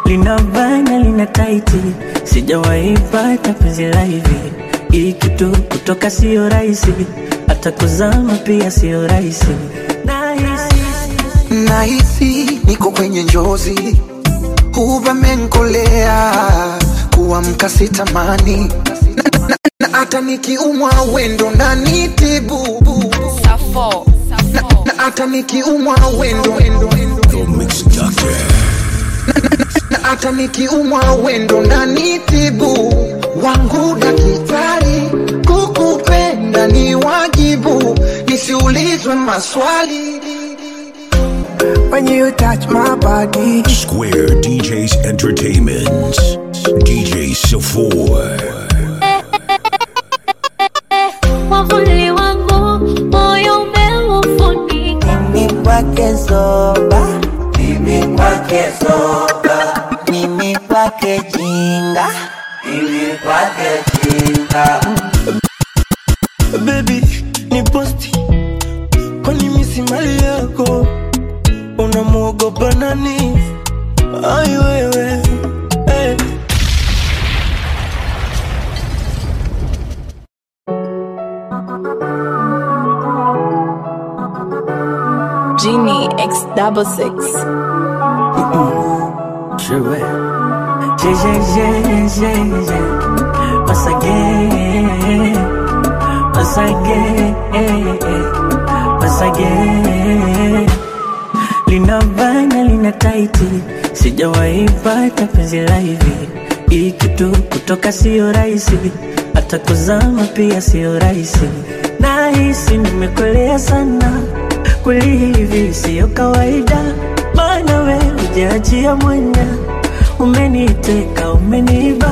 lina bana lina taiti, sijawahi pata penzi la hivi. Hii kitu kutoka sio rahisi, hata kuzama pia sio rahisi. Nahisi Nahisi niko kwenye njozi, umenkolea kuamka sitamani na, na, na hata nikiumwa wendo nanitibu Safo. na, na hata nikiumwa wendo The Mix Doctor. na hata nikiumwa wendo nanitibu wangu daktari, kukupenda ni wajibu, nisiulizwe maswali When you touch my body, Square DJs Entertainment. DJ Safor. Mwavuli wangu moyo umeufunika, Mimi kwake zoba, mimi kwake zoba, mimi kwake jinga, mimi kwake jinga. baby ni posti, kwani mimi si mali yako? Unamwogopa nani? Ai wewe hey. Genie X double six. Je vais, je, je, je, je, je, once again, once again, once again. Lina bana lina taiti, sijawahi pata penzi la hivi. Hii kitu kutoka sio rahisi, hata kuzama pia sio rahisi. Nahisi nimekolea sana, kweli hivi sio kawaida, maana we hujaachia mwanya, umeniteka umeniba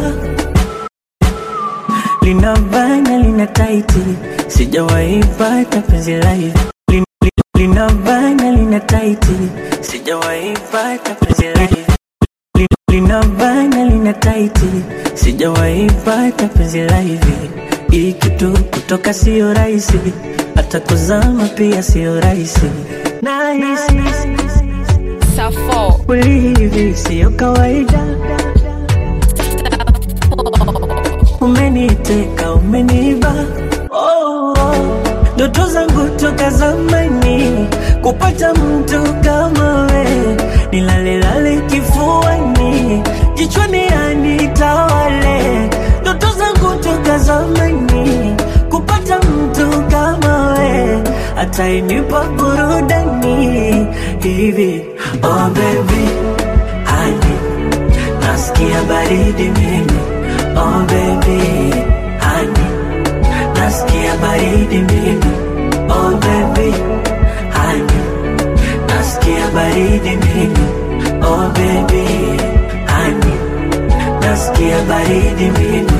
lina bana lina taiti, sijawahi pata penzi la hivi. Lin- lin- Lina bana lina taiti, sijawahi pata penzi la hivi. Lin- Lina bana lina taiti, sijawahi pata penzi la hivi. Hii kitu kutoka sio rahisi, hata kuzama pia sio rahisi. Nahisi Safo. kweli hivi sio kawaida. umeniteka umeniba oh, oh. ndoto zangu toka zamani kupata mtu kama we nilalelale kifuani jichwani anitawale ndoto zangu toka zamani kupata mtu kama we atainipa burudani hivi oh baby honey nasikia baridi mimi oh baby honey nasikia baridi mimi oh baby honey nasikia baridi mimi oh baby honey nasikia baridi mimi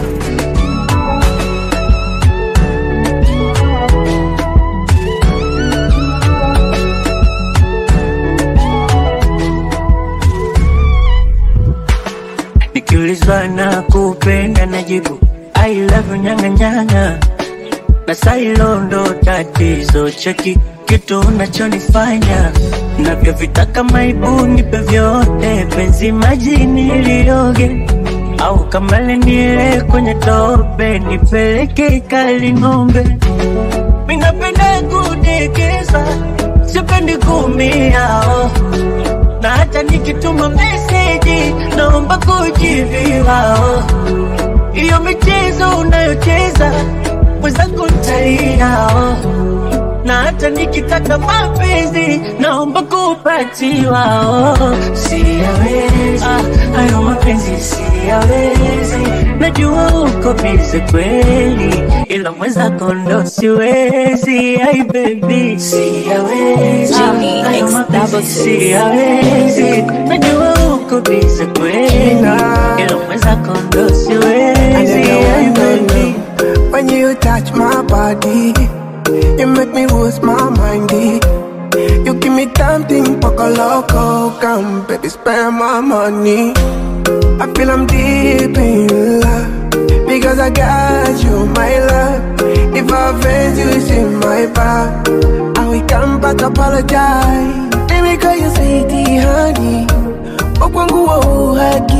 Nikiulizwa na kupenda najibu I love you nyanga nyanga Basa hilo ndo tatizo cheki kitu unachonifanya navyovitaka maibu nipe vyote penzi majini lioge au kama leniele kwenye tope nipeleke kali ng'ombe minapenda kudekeza sipendi kumia oh na hata nikituma meseji naomba kujibiwa. oh. Hiyo michezo unayocheza mwenzangu ntalia, oh. na hata nikitaka mapenzi naomba kupatiwa. oh. Siyawezi ah, hayo mapenzi siyawezi, najua uko bize kweli, ila mwenzako ndo siwezi. Ai baby siyawezi Jimmy ah, hayo X mapenzi double six. siyawezi, najua uko bize kweli, ila mwenzako ndo siwezi. Ai baby when you touch my body, you make me lose my mind. eh. You give me something poco loco, come baby, spend my money. I feel I'm deep in love because I got you, my love. If I offend you, it's in my back. I will come back apologize. Baby, call you sweetie, honey. Okwangu wa uhaki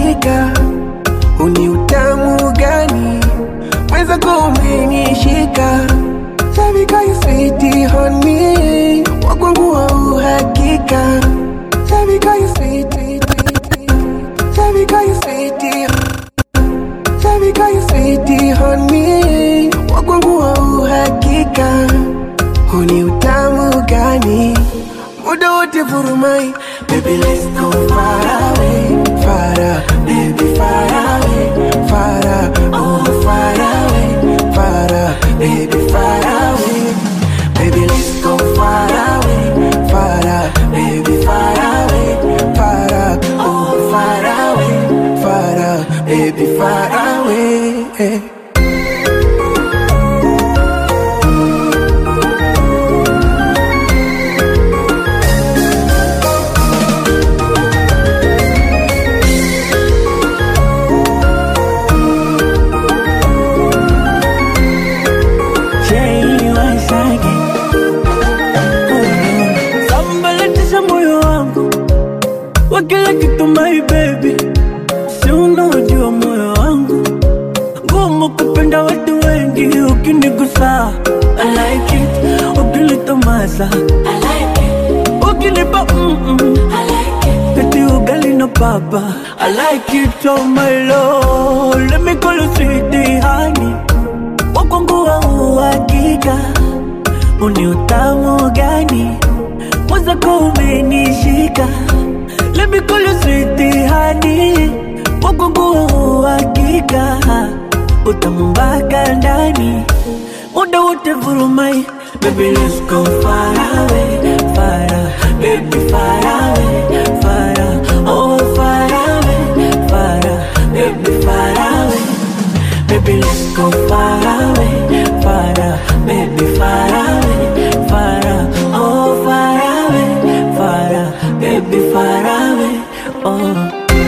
umenishika Baby girl you sweetie honey Wakwangu wa uhakika Baby girl you sweetie Baby girl you sweetie Baby girl you sweetie honey Wakwangu wa uhakika Huni utamu gani Muda wote furumai Baby let's go far away Far away, baby far away Far away, oh far away Far away, baby far away Baby let's go far away Far away, baby far away Far away, oh far away Far away, baby far away Jay once again. Oh, sambalatisha moyo wangu wa kila kitu my baby, si unaojua moyo wangu ngumu kupenda watu wengi, ukinigusa I like it, ukinitomasa I like it, ukinipa mm -mm. I like it, eti ugali na papa I like it, oh my lord, let me call you sweetie honey wakwangu wa uhakika, uni utamu gani mwenzako umenishika, let me call you sweetie honey, wakwangu wa uhakika, utamu mpaka ndani, muda wote vurumai, baby let's go far away, far away, baby far away, far away, oh far away, far away, baby far away. Baby, let's go far away, far away, baby, far away, far away, oh, far away, far away, baby, far away, oh.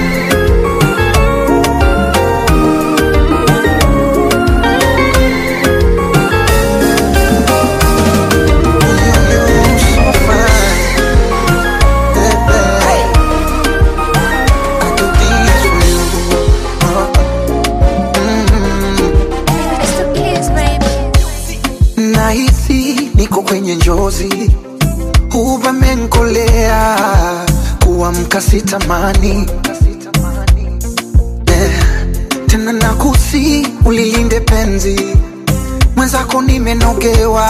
nahisi niko kwenye njozi huvamenkolea kuamka sitamani yeah. tena nakusi ulilinde penzi mwenzako nimenogewa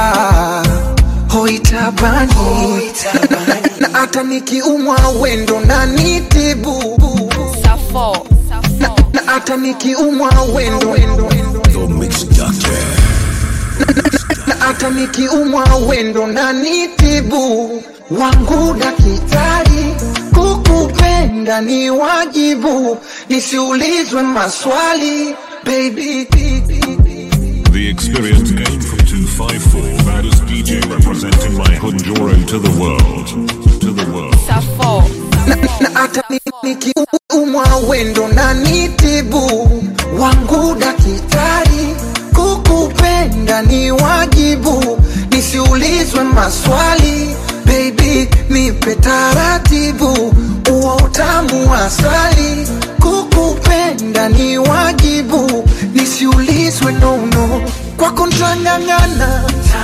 hoitabani na hata nikiumwa wendo na nitibu Safo. na hata nikiumwa wendo The Mix Doctor. na hata nikiumwa wendo na nitibu wangu dakitari kukupenda ni wajibu nisiulizwe maswali baby The experienced game from 254, baddest DJ representing my Honjoro to the world. To the world. Safo. na hata ni- nikiumwa wendo na nitibu wangu dakitari kukupenda ni wajibu nisiulizwe maswali baby nipe taratibu uo utamu wa asali kukupenda ni wajibu nisiulizwe nono kwako ntang'ang'ana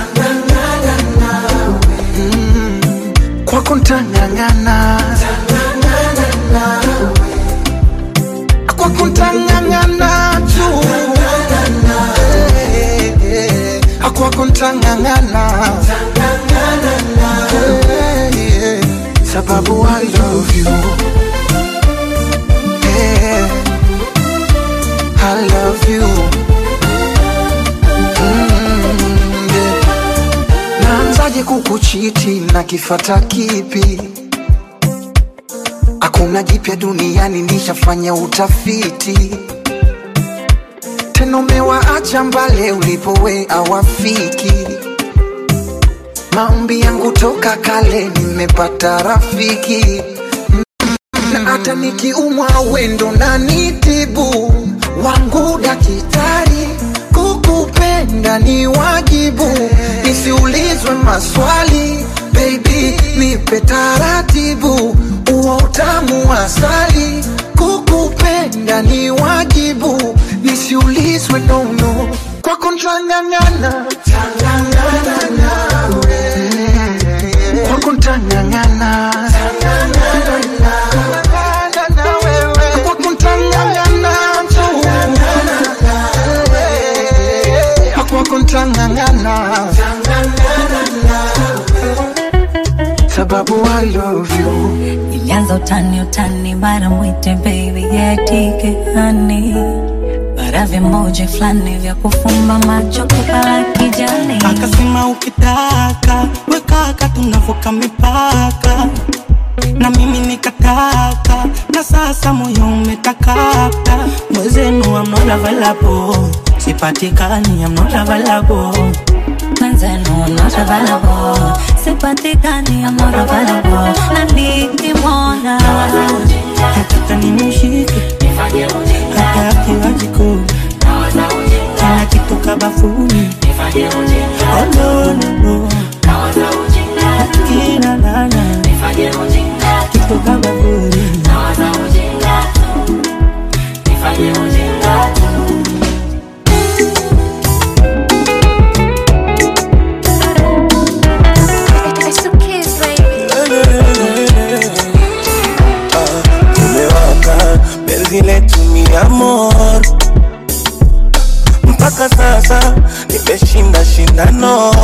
Mm, kwako ntang'ang'ana kwako ntang'ang'ana tu Eh, eh, kwako ntang'ang'ana Eh, eh, sababu I love you Eh, I love you Mm, yeah. naanzaje kukuchiti na kifata kipi hakuna jipya duniani nishafanya utafiti tena umewaacha mbale ulipowe awafiki maombi yangu toka kale nimepata rafiki na hata nikiumwa wendo na nitibu wangu dakitari kukupenda ni wajibu nisiulizwe maswali baby nipe taratibu uo utamu wa asali kukupenda ni wajibu nisiulizwe nono kwako ntang'ang'ana za utani utani, bara mwite baby yetike hani, bara vimoja fulani vya kufumba macho kupala kijani. akasema ukitaka wekaka tunavuka mipaka na mimi nikataka na sasa moyo umetakata mwezenu I'm not available sipatikani I'm not available Mwenzenu I'm not available, sipatikani I'm not available, na nikimwona nataka nimshike hata akiwa jikoni kila kitu kabafuni oh, no, no, no. kila nana kitu kabafuni It's a kiss, baby. tumewaka penzi letu ni amor mpaka sasa nimeshinda shindano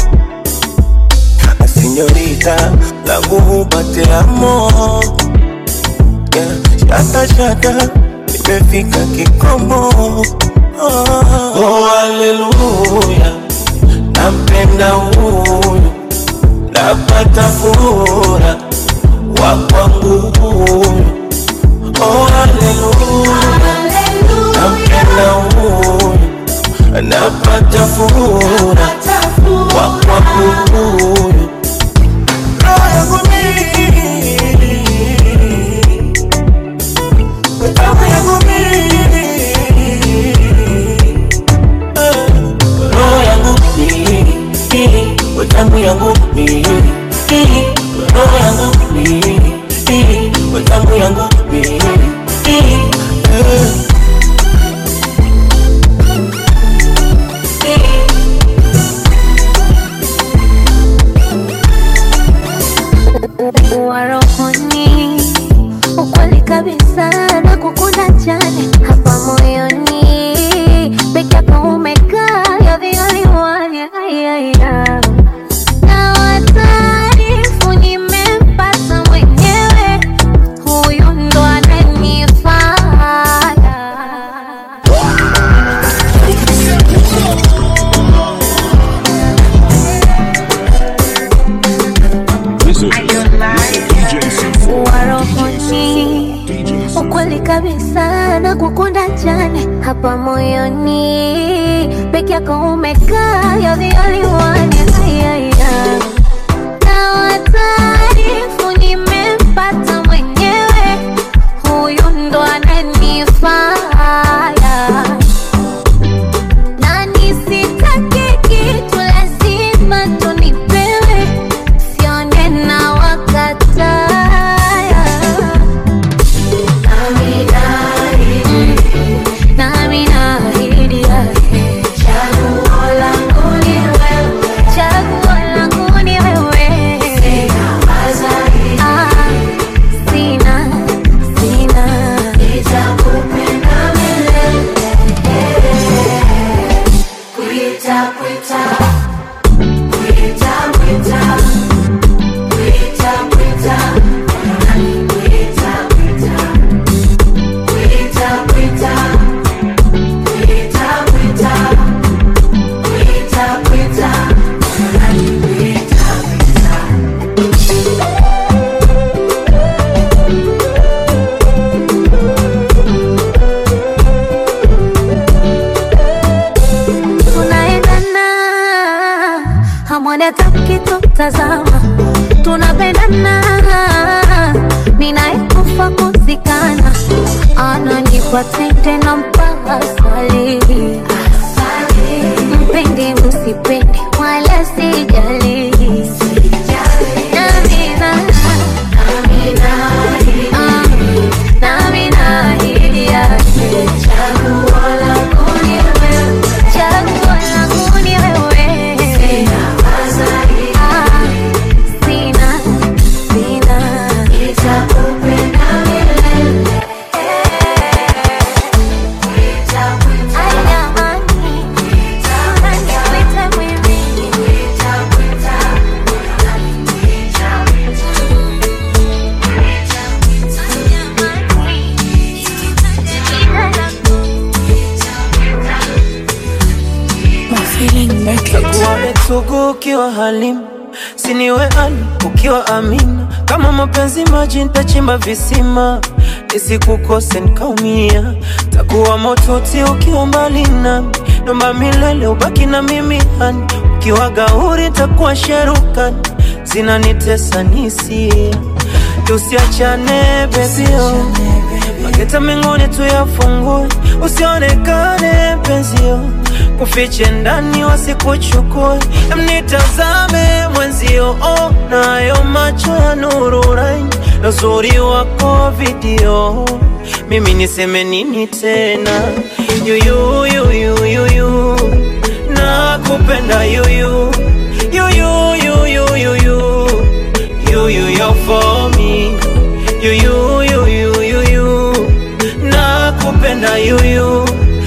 asinyorita langu hupate amo yeah. shata shata nimefika kikomo oh, oh, haleluya nampenda huyu napata fura wa kwangu huyu oh, haleluya nampenda huyu napata fura wa kwangu huyu roho yangu mimi roho yangu mimi roho yangu mimi wetamu yangu mimi roho yangu mimi wetamu yangu mimi wa rohoni, ukweli kabisa na kukunda jani hapa moyoni, peke yako umekaa, you're the only one, yeah, yeah, yeah. Na wataarifu nimempata mwenyewe, huyu ndo ananifaa This is DJ C4. wa rohoni, ukweli kabisa na kukunda jani hapa moyoni, peke yako umekaa, you're the only one, yeah, yeah, yeah. Na wataarifu nimempata mwenyewe, huyu ndo ananifaa na nisitake kitu lazima tunipewe, sione na wakataya nami naahidi yake chaguo langu ni wewe, chaguo langu ni wewe, Ah, sina sina nitakupenda milele Kuita, kuita, kuita, kuita, kuita, kuita, nani kuita, kuita, kuita, kuita, kuita, kuita, kuita, kuita, nani kuita, kuita. tunaendana hamwoni hata mkitutazama tunapendana ninayekufa kuzikana ananipa tende na mpaka swali mpende msipende wala sijali Namina, ah, nami naahidi yake chaguo langu ni wewe, chaguo langu ni wewe. Ah, sina, sina. Nitakupenda milele. sugu ukiwa halimu siniwe ani ukiwa amina kama mapenzi maji ntachimba visima nisikukose nkaumia takuwa motuti ukiwa mbali nami nomba milele ubaki na mimi hani ukiwa gauri takuwa sherukani zinanitesa nisia tusiachane bezio mageta mengine tuyafungue usionekane penzio kufiche ndani wasikuchukue mnitazame mwenzio oh, nayo macho ya nuru raini na uzuri wako video mimi niseme nini tena yuyuyuyuyuyu nakupenda yuyu yuyuyuyuyuyu yuyu yo for me yuyuyuyuyuyu nakupenda yuyu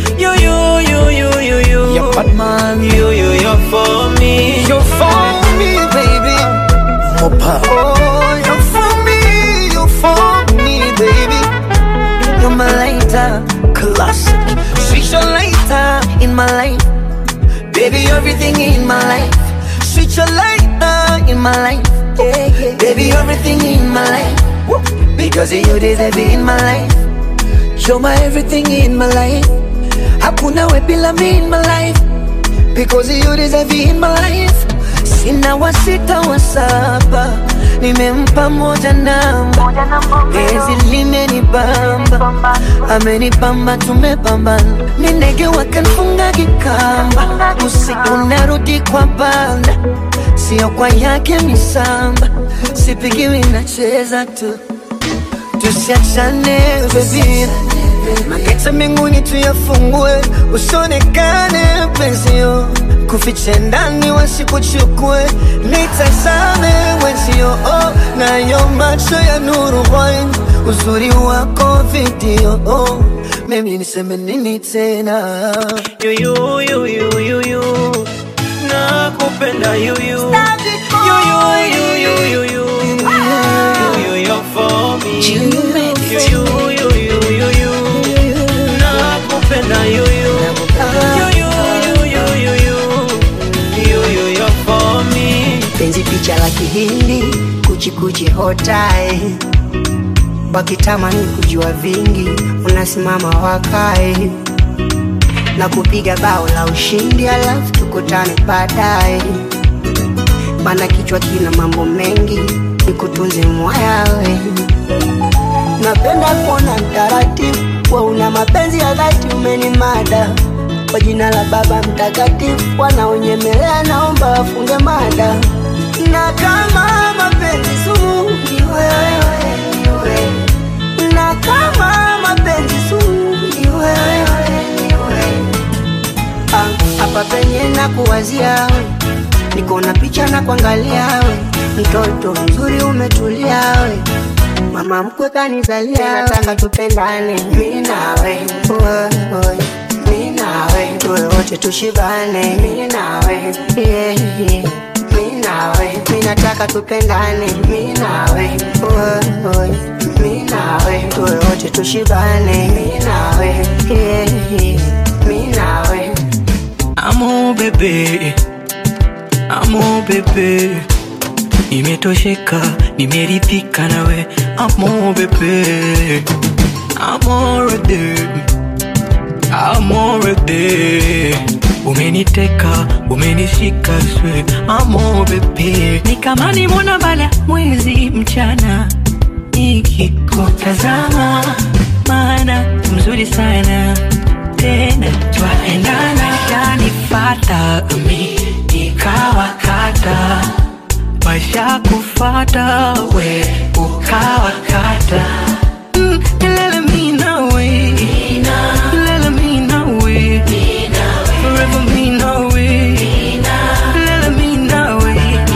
yuyuyuyuyuyu Yeah, bad man. yuyu yo for me You're for me, baby. Mopa. Oh, you're for me, you're for me, baby. You're my lighter, classic. Switch your lighter in my life, baby. Everything in my life. Switch your lighter in my life, yeah, yeah. baby. Everything in my life. Woo. Because you deserve it in my life. You're my everything in my life. Hakuna we bila me in my life. Because you deserve it in my life. Sina wa sita wa saba, nimempa moja namba. Penzi limenibamba, amenibamba, tumepambana. Ni ndege wakanfunga kikamba, usiku narudi kwa banda, sio kwa yake misamba, sipigiwi nacheza tu tusiachane baby mageta mbinguni tuyafungue usionekane penzio kufiche ndani wasikuchukue nitazame wenzio oh, nayo macho ya nuru wine uzuri wako video oh, mimi niseme nini tena yuyuyuyuyuyu nakupenda yuyu yuyuyuyuyuyu yuyu yo for me yuyuyuyuyuyu nakupenda yuyu yuyuyuyuyuyu yuyu yo for me penzi picha la kihindi kuchikuchi hotae wakitamani kujua vingi unasimama wakae na kupiga bao la ushindi alafu tukutane baadaye bana kichwa kina mambo mengi nikutunze mwayawe napenda kuona mtaratibu wa una mapenzi ya dhati umenimada kwa jina la baba mtakatifu wanaonyemelea naomba wafunge mada na kama mapenzi sumu ni wewe, ni wewe. na kama mapenzi sumu ni wewe, ni wewe. Ah, hapa penye na kuwazia we niko na picha na kuangalia we mtoto mzuri umetulia we mama mkwe kanizalia nataka tupendane mi nawe Oi, oi, mi nawe tuwe wote tushibane mi nawe yeah, yeah. mi nawe mi nataka tupendane mi nawe Oi, oi, mi nawe tuwe wote tushibane mi nawe yeah, yeah. mi nawe Amo bebe, amo bebe, nimetosheka, nimeridhika nawe. Amo bebe, amorede, amorede, umeniteka, umenishika swe. Amo bebe, ni kama nimona bala mwezi mchana nikikutazama, maana mzuri sana tena twaendana, yanifata mi nikawakata, maisha kufata we ukawakata Mm, milele mi nawe. Milele mi nawe. Forever mi nawe. Milele mi nawe.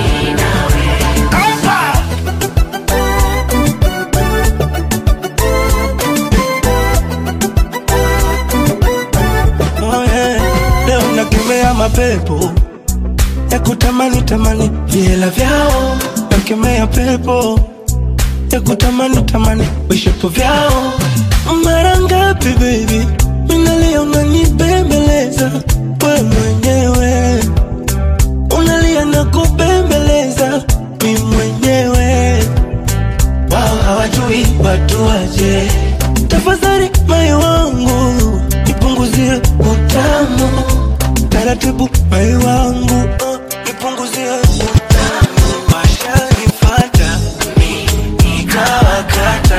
Oh, yeah. Leo nakemea mapepo ya kutamani tamani vihela vyao, nakemea pepo ya kutamani tamani vishapo vyao. Mara ngapi baby, minalia unanibembeleza we mwenyewe, unalia na kubembeleza mi mwenyewe wao hawajui watu waje tafadhali moyo wangu nipunguzie utamu taratibu moyo wangu uh, nipunguzie utamu washanifata mi nikawakata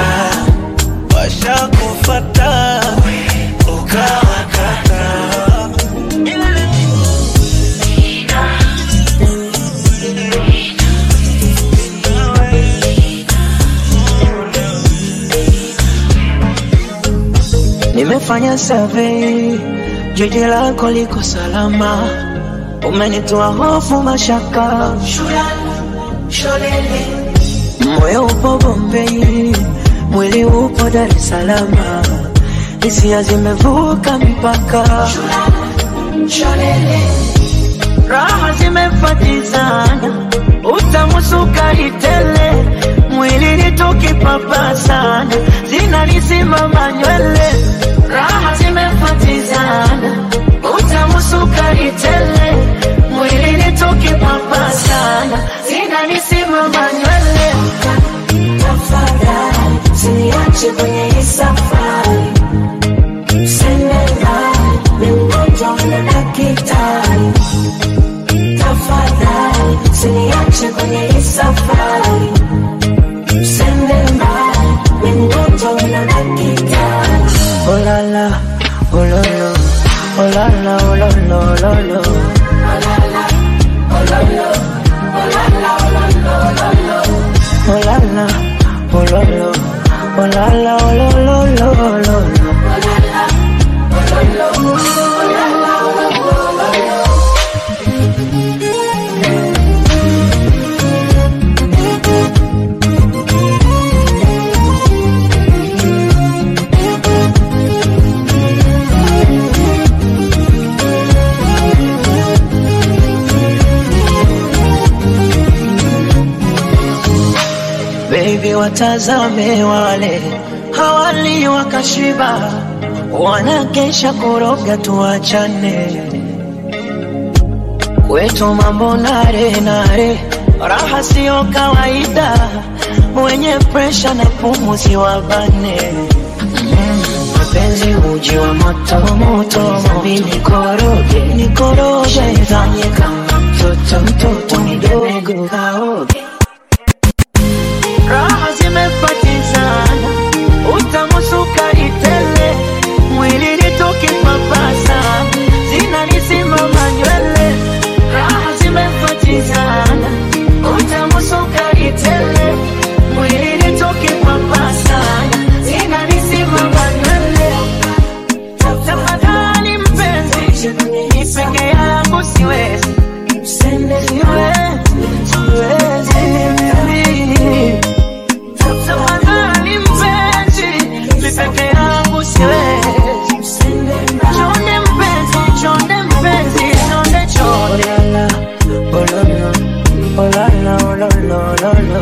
washakufata ukawakata Nimefanya survey, jiji lako liko salama, umenitoa hofu mashaka, moyo upo Bombei, mwili upo Dar es Salaam, hisia zimevuka mipaka, raha zimefatizana, utamu sukari tele, mwili ni tukipapasana, zinanisimama nywele, raha zimefatizana, utamu sukari tele, mwili ni tukipapasana, zinanisimama nywele. Tafadhali usiniache kwenye hii safari, Sendela, ni mgonjwa na daktari. Tafadhali usiniache kwenye hii safari, Sendela, ni mgonjwa na daktari. Oh la la, oh lo lo, oh la la, oh lo lo, lo lo. Oh la la, oh lo lo, oh la la, oh lo lo, lo lo. Oh la la, oh lo lo, oh la la, oh lo lo, lo lo. Oh la la, oh lo lo, oh la la, oh lo lo, lo lo. Baby, watazame wale hawali wakashiba, wanakesha kuroga, tuachane kwetu mambo nare nare, raha siyo kawaida, wenye presha na pumuzi wabane mapenzi uji wa moto moto, mimi nikoroge nikoroge, fanye kama mtoto mtoto mdogo kaoge raha zimefatizana, utamu sukari tele, mwili nitoke papasa, zinanisimama nywele. Raha zimefatizana, utamu sukari tele, mwili nitoke papasa, zinanisimama nywele. Tafadhali mpenzi, ni peke yangu siwezi, siwezi, siwezi Tafadhali mpenzi, mi peke yangu siwezi. Chonde mpenzi, chonde mpenzi, chonde chonde. Oh la la, oh la la, oh la la, oh la la.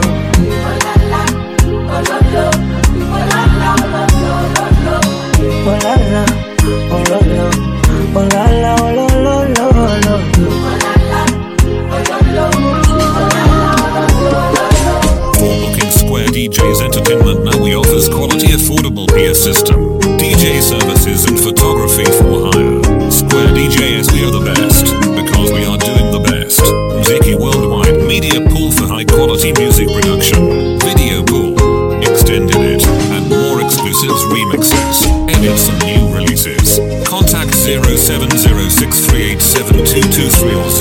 Oh la la, oh la la, oh la la, oh la la, la la. Booking Square DJs Entertainment now we offers quality affordable peer system, DJ services and photography for hire. Square DJs we are the best because we are doing the best. Mziki Worldwide Media Pool for high quality music production, video pool, extended it, and more exclusives, remixes, edits and new releases. Contact 0706387223 or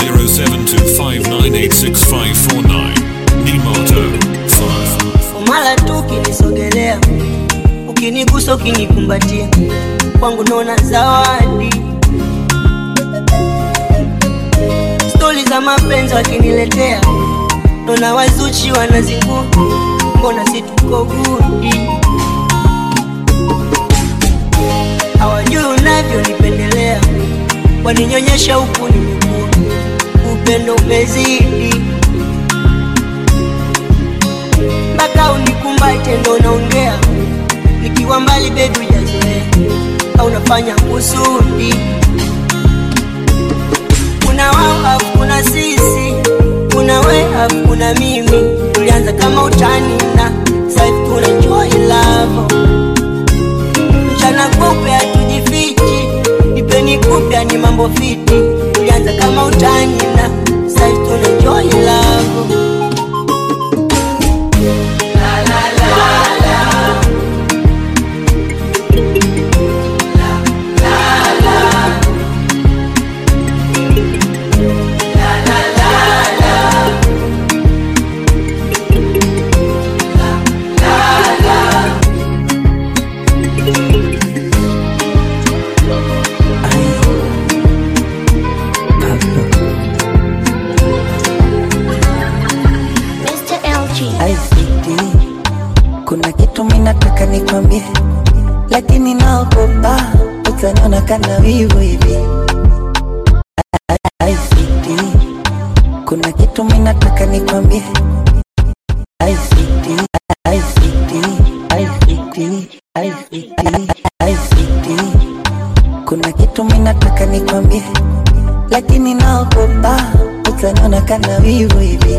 0725986549. Nimoto 5. mara tu ukinisogelea, ukinigusa, ukinikumbatia, kwangu naona zawadi. Stori za mapenzi wakiniletea, naona wazuchi wanazingua, mbona si tuko gudi? Hawajui unavyonipendelea, waninyonyesha huku nimekua, upendo umezidi mpaka unikumbate ndo naongea, nikiwa mbali bebi hujazoea, au nafanya kusudi. Kuna wao afu kuna sisi, alafu kuna mimi tulianza kama utani na sasa tuna enjoy love mchana kupe hatujifichi nipeni kupya ni mambo fiti tulianza kama utani na sasa tuna enjoy love Mr. LG. ICT. Kuna kitu minataka nikwambie, lakini naogopa utaniona kana wivu hivi. ICT. Kuna kitu minataka nikwambie, ICT. ICT. ICT. ICT. ICT. Kuna kitu minataka nikwambie, lakini naogopa utaniona kana wivu hivi.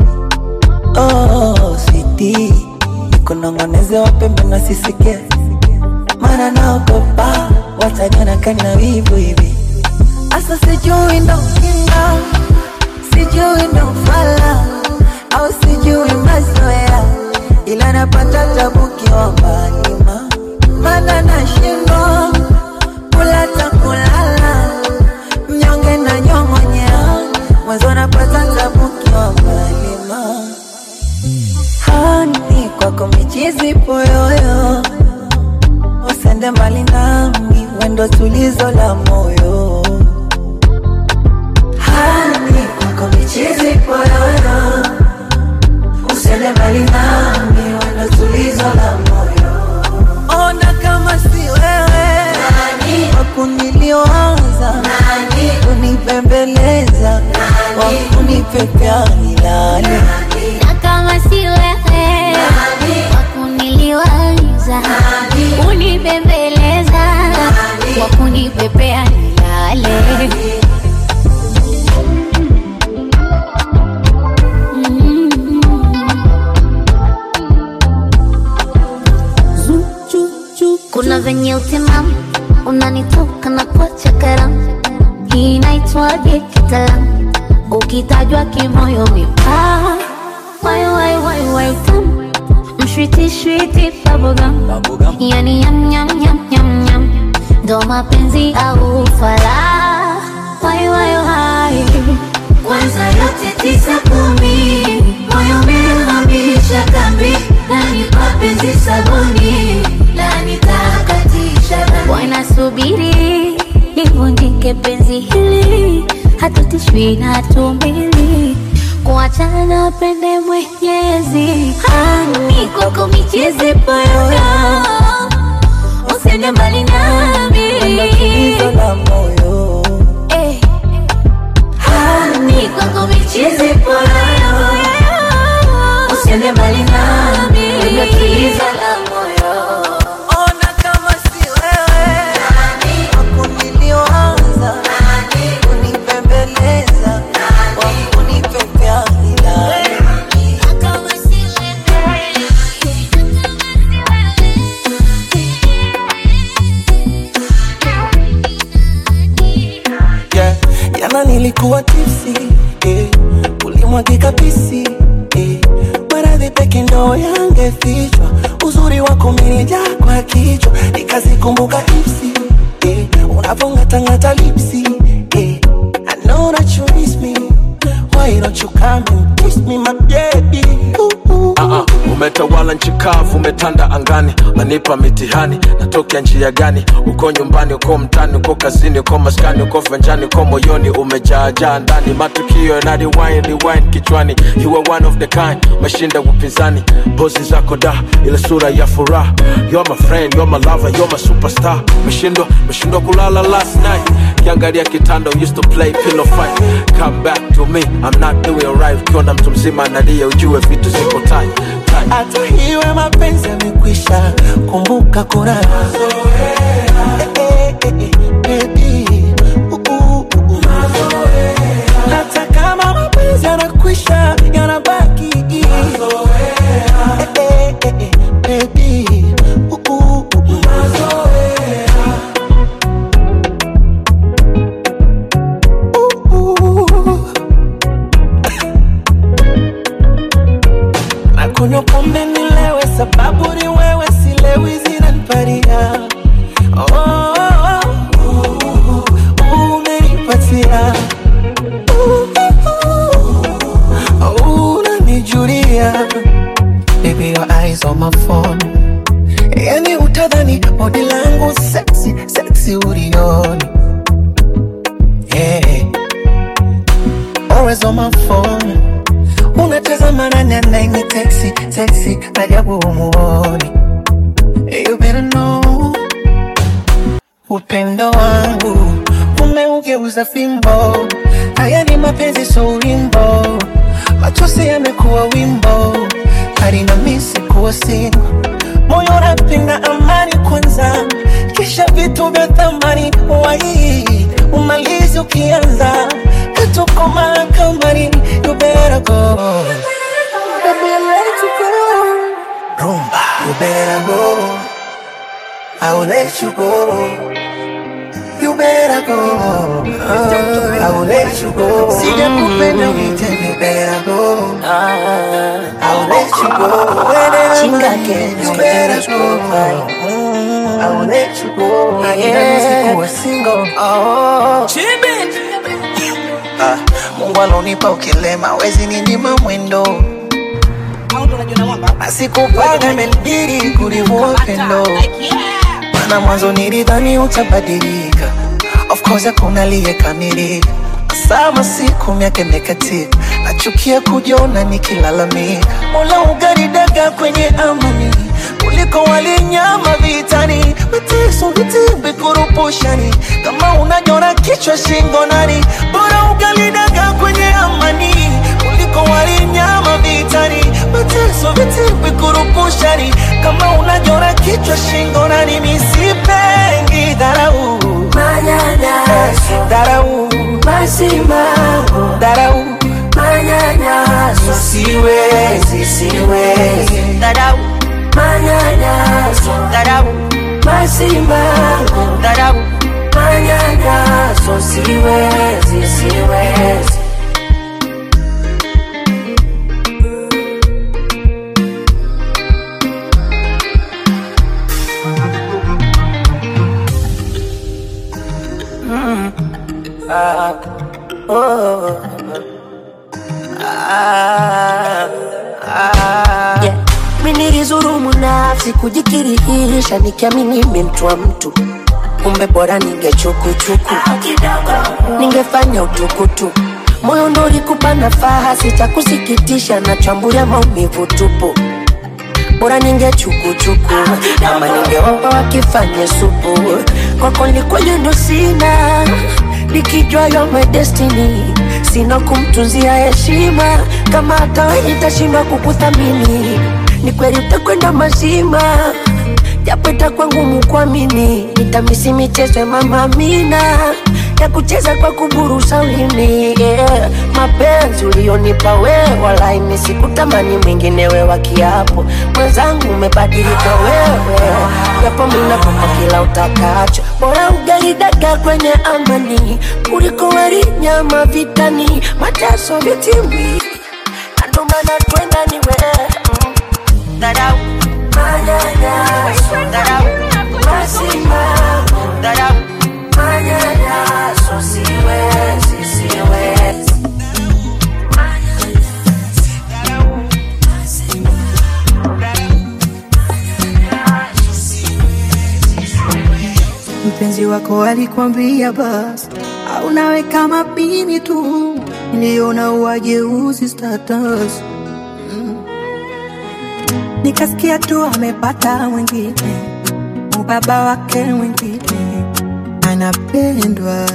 Oh, sweetie, nikunong'oneze wapembe na sisikie, maana naogopa wataniona kana wivu hivi. Asa sijui ndo kinga, sijui ndo fala au sijui mazoea, ila napata tabu kiwa ma maana nashindwa kula ta kulala, mnyonge na nyong'onyea, mwanzo napata tabu kiwa ma hani kwako michizi poyoyo, usende mbali nami, wendo tulizo la moyo. Hani kwako michizi poyoyo, usende mbali nami, wendo tulizo la moyo. Ona kama si wewe wakunilioanza kunipembeleza wakunipepea nilale Na kama si wewe wakuniliwaza unibembeleza wakunipepea nilale Mm. kuna venye utimamu unanitoka na kuacha karamu hii inaitwaje kitaalamu ukitajwa kimoyo mipaa wai wai wai wai tamu mshwiti shwiti bubblegum yani yam yam yam yam yam ndo mapenzi au fala wai wai wai kwanza yote tisa kumi moyo umehamisha kambi nani mapenzi sabuni la nitakatisha dhambi. wanasubiri livunjike penzi hili hatutishwi na tumbili kuachana pende mwenyezi hani kwako michezi poyoyo usende mbali nami tulizo la moyo Eh. hani kwako michezi poyoyo usende mbali nami Wendo tulizo la moyo Ona kama si wewe wakunilioanza kunipembeleza wakunipepea nilale kama si yeah. Jana nilikuwa tipsi eh. Ulimwagika pisi eh. Maradhi peke ndo yangefichwa, uzuri wako umenijaa kwa kichwa, nikazikumbuka ipsi eh. Unavongatangata lipsi eh. I know that you miss me, why don't you come and kiss me my baby ooh, ooh. Ah, ah, umetawala nchi kavu, umetanda angani, nanipa mitihani, natokea njia gani? Uko nyumbani, uko mtani, uko kazini, uko maskani, uko venjani, uko moyoni, umejaajaa ndani, matukio yana rewind, rewind kichwani. You are one of the kind, mashinda upinzani, pozi zako da, ile sura ya furaha. You're my friend, you're my lover, you're my superstar. Meshindwa, meshindwa kulala last night, kiangalia kitanda, used to play pillow fight. Come back to me, I'm not doing right. Ukiona mtu mzima analia, ujue vitu ziko tight, tight. hata hiwe mapenzi yamekwisha, kumbuka kuna mazoea. Eh, eh, eh, baby. Uh, uh, uh, uh. Hata kama mapenzi yanakwisha, yana bodi langu sexy sexy ulioni yeah. always on my phone unatazama nani anaini texi texi ajabu umuoni you better know upendo wangu umeugeuza fimbo haya ni mapenzi so wimbo machozi yamekuwa wimbo harina misi kuwa singo moyo unapenda amani kwanza kisha vitu vya thamani wai umalizi ukianza katuko mahakamani you better go Baby, let you go. Rumba, you better go. I will let you go. You better go. I will let you go. Sijakupenda unitende, you better go. I will let you go. Whenever again, you better go. I will let you go. Yeah. Sikuwa single. Oh. Ah, Mungu alonipa ukilema, wezi ninyima mwendo Asikupanga imenibidi kulivua upendo Mana mwanzo nilidhani utabadilika Of course hakuna aliyekamilika Sama siku miaka imekatika Nachukia kujiona nikilalamika Mola ugaridaga kwenye amani kuliko walinyama vitani mateso vitimbi kurupushani kama unanyora kichwa shingo nani bora ugalidaga kwenye amani kuliko walinyama vitani mateso vitimbi kurupushani kama unanyora kichwa shingo nani misipengi dharau Manyanyaso, dharau masimamo, dharau manyanyaso, siwezi siwezi dharau, manyanyaso, dharau masimamo, dharau manyanyaso, siwezi, siwezi. Yeah. Mi nilizurumu nafsi kujikirihisha nikiamini mi mtu wa mtu kumbe bora ningechukuchuku ningefanya utukutu moyo ndo ulikupa nafaha sitakusikitisha na chambulia maumivu tupu bora ningechukuchuku ama ningeomba wakifanye supu kwako nikwenye ndo sina nikijua yo my destiny sina kumtunzia heshima kama hata wewe nitashindwa kukuthamini ni kweli utakwenda mazima japo itakuwa ngumu kuamini nitamisi michezo ya mama Amina ya kucheza kwa kuburusa ulimi yeah. mapenzi ulionipa wewe wala imi sikutamani mwinginewe wa kiapo mwenzangu umebadilika wewe japo minakupa kila utakacho bora ugaridaga kwenye amani kuliko wali nyama vitani mateso vitimbi andomana twenda ni wewe mm. dharau manyanyaso dharau masimamo dharau manyanyaso siwezi siwezi mpenzi wako alikwambia basi au nawe kama mimi tu niliona uwajeuzi status Mm. nikasikia tu amepata mwingine ubaba wake mwingine anapendwa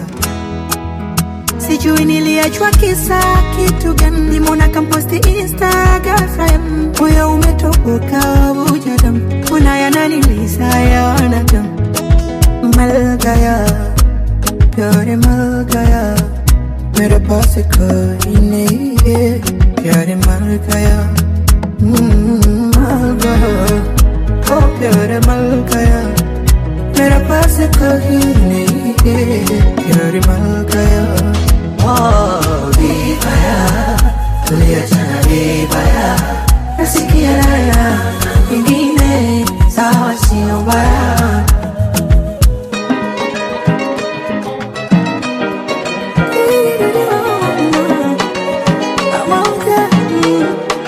sijui niliachwa kisa kitu gani nimona kamposti instagram moyo umetoboka bujadam mbona yananilisa yanadam मल गया प्यार मल गया मेरे पास कोई नहीं है प्यार मल गया हम्म, मल गया ओ प्यार मल गया मेरे पास कोई नहीं है प्यार मल गया ओ vibaya tuliachana vibaya nasikia raya ingine sawa sio mbaya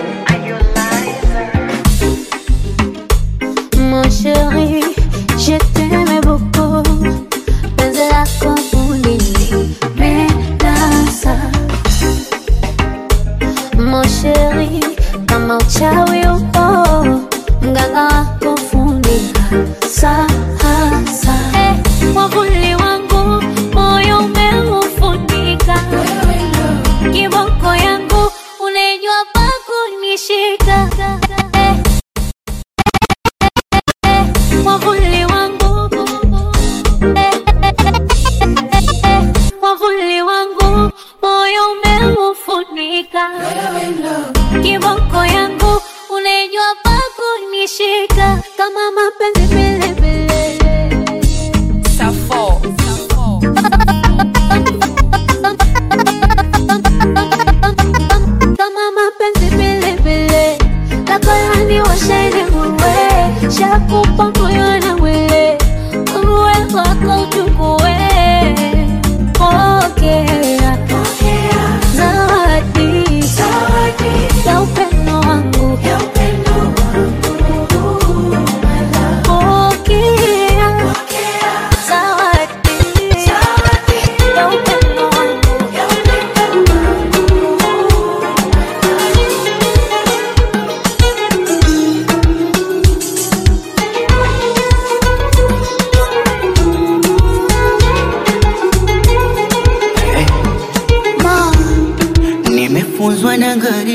Mon chéri, je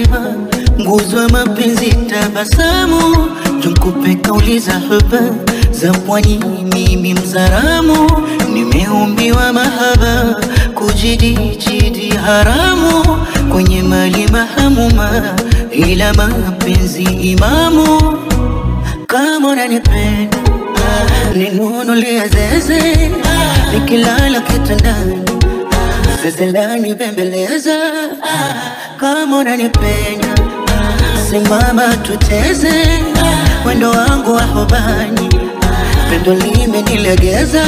mama, nguzo ya mapenzi, tabasamu, tunkupe kauli za haba za pwani. Mimi mzaramu, nimeumbiwa mahaba, kujidijidi haramu, kwenye mali mahamuma, ila mapenzi imamu. Kama unanipenda ninunulie zeze, nikilala kitandani zeze lanibembeleza. Kama unanipenda simama tuteze, mwendo wangu wa hobani, pendo limenilegeza.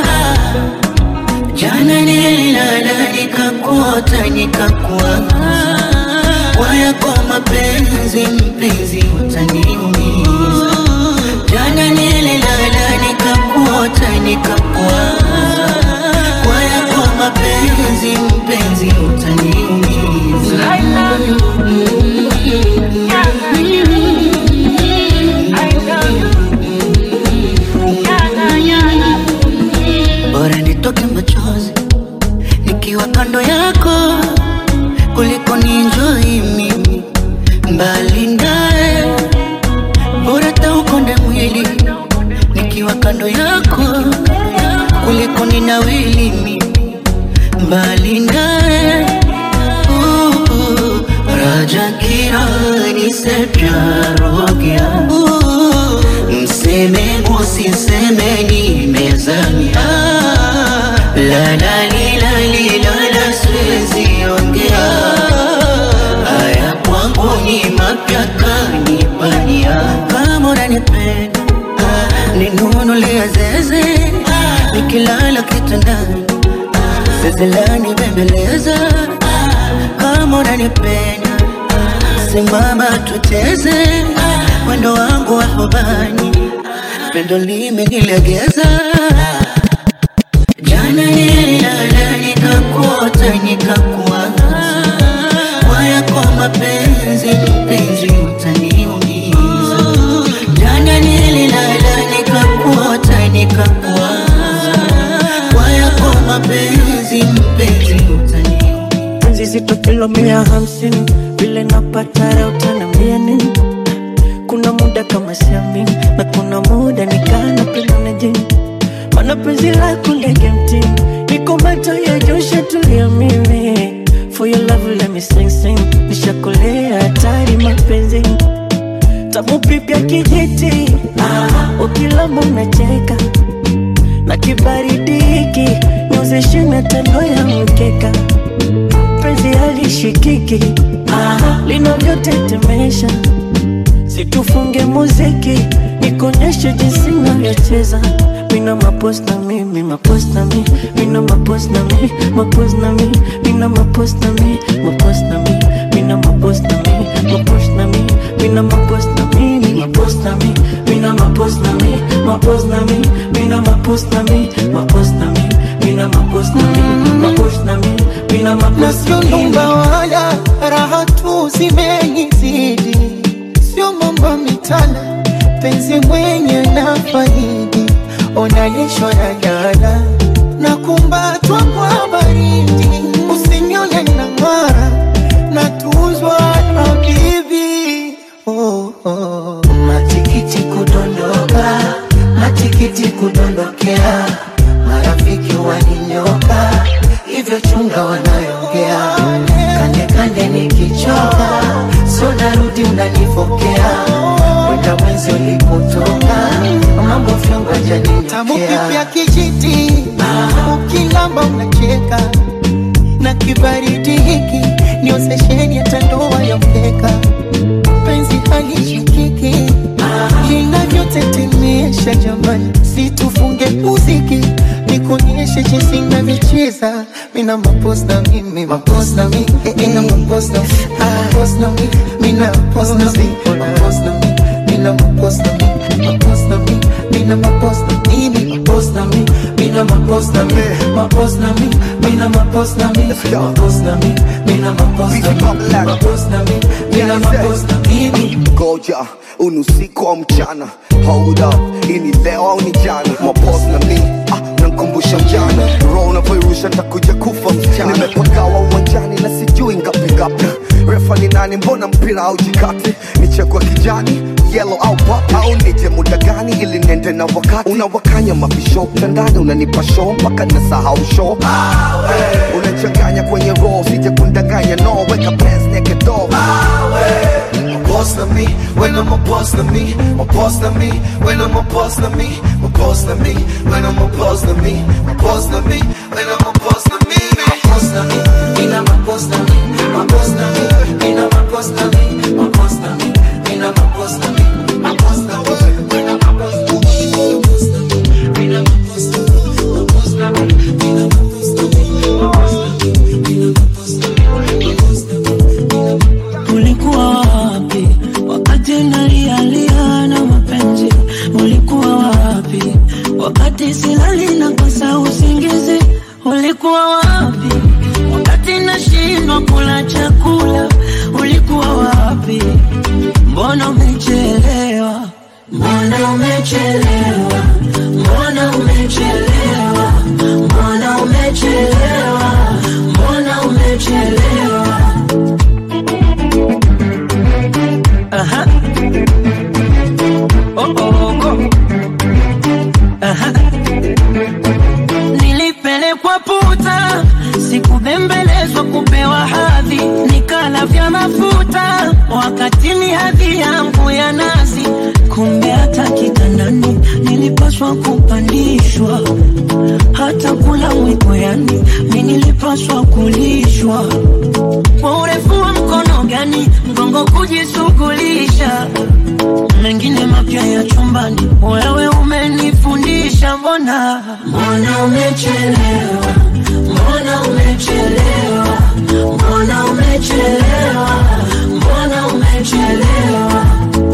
Jana nililala nikakuota nikakuwaza, waya kwa mapenzi mpenzi utaniumiza. Jana nililala nikakuota nikakuwaza, waya kwa mapenzi mpenzi utaniumiza. Bora nitoke machozi nikiwa kando yako kuliko ninjoi mimi mbali naye. Bora taukonde mwili nikiwa kando yako kuliko ninawili mimi mbali naye. Uh, uh, Raja kirani se प्यार हो गया mseme usiseme nimezamia la la li la li la la siwezi ongea haya kwangu ni mapya kanipania kama unanipenda ninunulia zeze nikilala kitandani zeze lanibembeleza kama unanipenda simama tuteze mwendo wangu wa hobani pendo limenilegeza jana nililala nikakuota nikakuwaza waya kwa mapenzi mpenzi utaniumiza jana nililala nikakuota nikakuwaza waya kwa mapenzi mpenzi penzi zito kilo mia hamsini vile napata raha utaniambia nini kuna muda kama siamini na kuna muda nikana penda na jini mana penzi lako ndege mtini niko macho ya josha tulia mimi for your love let me sing sing nishakolea hatari mapenzi tamu pipya kijiti ah, ukilamba unacheka na kibaridi hiki niozeshe na tando ya mkeka penzi halishikiki ah, linavyotetemesha situfunge muziki nikonyeshe jinsi navyocheza mina mapos na mi mi mapos na mi mina mapos na mi mapos na mi mina mapos na mi mapos na mi mina mapos na mi mapos na mi mina mapos na mi mi mapos na mi mina mapos na mi mapos na mi mina mapos na mi mapos na mi mina mapos na mi mapos na mi mina na mapos sio na mi nyumba wala raha tu zimenizidi, sio mambo mitana, penzi mwenye na faidi, onalishwa na jana na kumbatwa kwa baridi, usinione na ng'ara na tuzwa na bibi oh, oh. matikiti kudondoka, matikiti kudondokea, marafiki waninyoka, hivyo chunga wanayongea, kande kande nikichoka, so narudi unanifokea, kwenda mwenzi ulipotoka, mambo fyongo tamu janinitokea kipya kijiti, ukilamba unacheka na kibaridi hiki niozesheni hata ndoa ya mkeka, penzi halishikiki linavyotetemesha jamani, situfunge muziki nikuonyeshe jinsi navyocheza mina mapos na mimi mapos na mi mina mapos na mapos na mi mina mapos na mi mapos na mi mina mapos na mi mapos na mi mina mapos na mimi mapos na mi mina mapos na mi mapos na mi mina mapos na mi mapos na mi mina mapos na mi mapos na mi mina mapos na mimi ngoja unusiku au mchana hold up ini leo au ni jana mapos na mi ah, nankumbusha mjana roho unavyoirusha ntakuja kufa msichana nimepagawa uwanjani na sijui ngapi ngapi refa ni nani mbona mpe mpira au jikate nichekwa kijani yellow au pop au nije muda gani ili nende na wakati unawakanya mabisho mtandani unanipa show mpaka nasahau show unachanganya kwenye roho sije kundanganya no weka pants naked door My boss na me, when I'm a boss na me, my boss na me, when I'm a boss na me, my boss na me, when I'm a boss na me, my boss na me, when I'm a boss na me, my boss na me, mina my boss na me, my boss na me, mina my boss na me, my boss na me, mina my boss na me, my boss na me, when I'm a boss na me, my boss na me, mina my boss na me, my boss na me, mina my boss na me, my boss na me, mina my boss na me, my boss na me. Ulikuwa wapi wakati nalialia na mapenzi? Ulikuwa wapi wakati silali na kosa usingizi? Ulikuwa wapi wakati nashindwa kula chakula? Ulikuwa wapi? Mbona umechelewa? Mbona umechelewa? Mbona umechelewa? Mbona umechelewa? Mbona umechelewa? Aha. Oh, oh, oh. Aha. Nilipelekwa puta, sikubembelezwa kupewa hadhi, nikala vya mafuta wakati ni hadhi yangu ya nazi. Kumbe hata kitandani nilipaswa kupandishwa, hata kula mwiko, yani mi nilipaswa kulishwa kwa urefu wa mkono gani mgongo kujishughulisha mengine mapya ya chumbani wewe umenifundisha mbona mbona umechelewa mbona umechelewa mbona umechelewa mbona umechelewa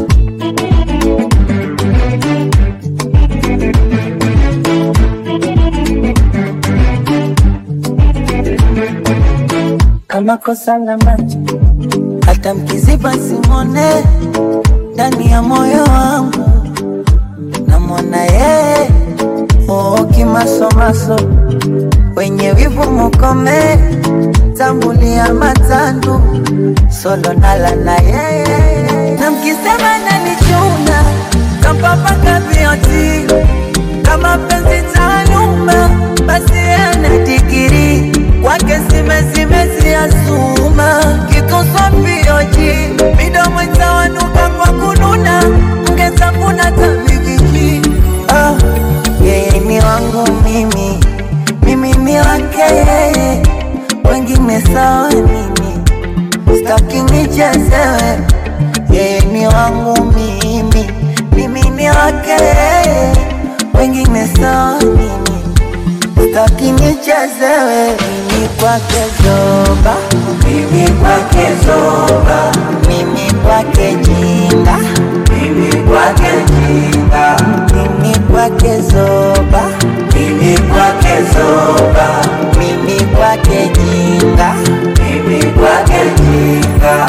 kama kosa la macho, hata mkiziba simone ndani ya moyo wangu, namwona yeye oo kimasomaso, wenye wivu mukome, tambulia matandu solo nala na yeye, na mkisema nanichuna kampapaka vioti kama penzi taaluma, basi ana digiri kwake zimezimeziazuma kikosa vioji midomo itawanuka kwa kununa ngezanguna tabigiji ah, yeye ni wangu mimi mimi ni wake yeye wengine sawa mimi staki nichezewe yeye ni wangu mimi mimi ni wake yeye wengine sawa mimi staki nichezewe mimi kwake zoba mimi kwake zoba mimi kwake jinga mimi kwake jinga mimi kwake zoba mimi kwake zoba mimi kwake jinga mimi kwake jinga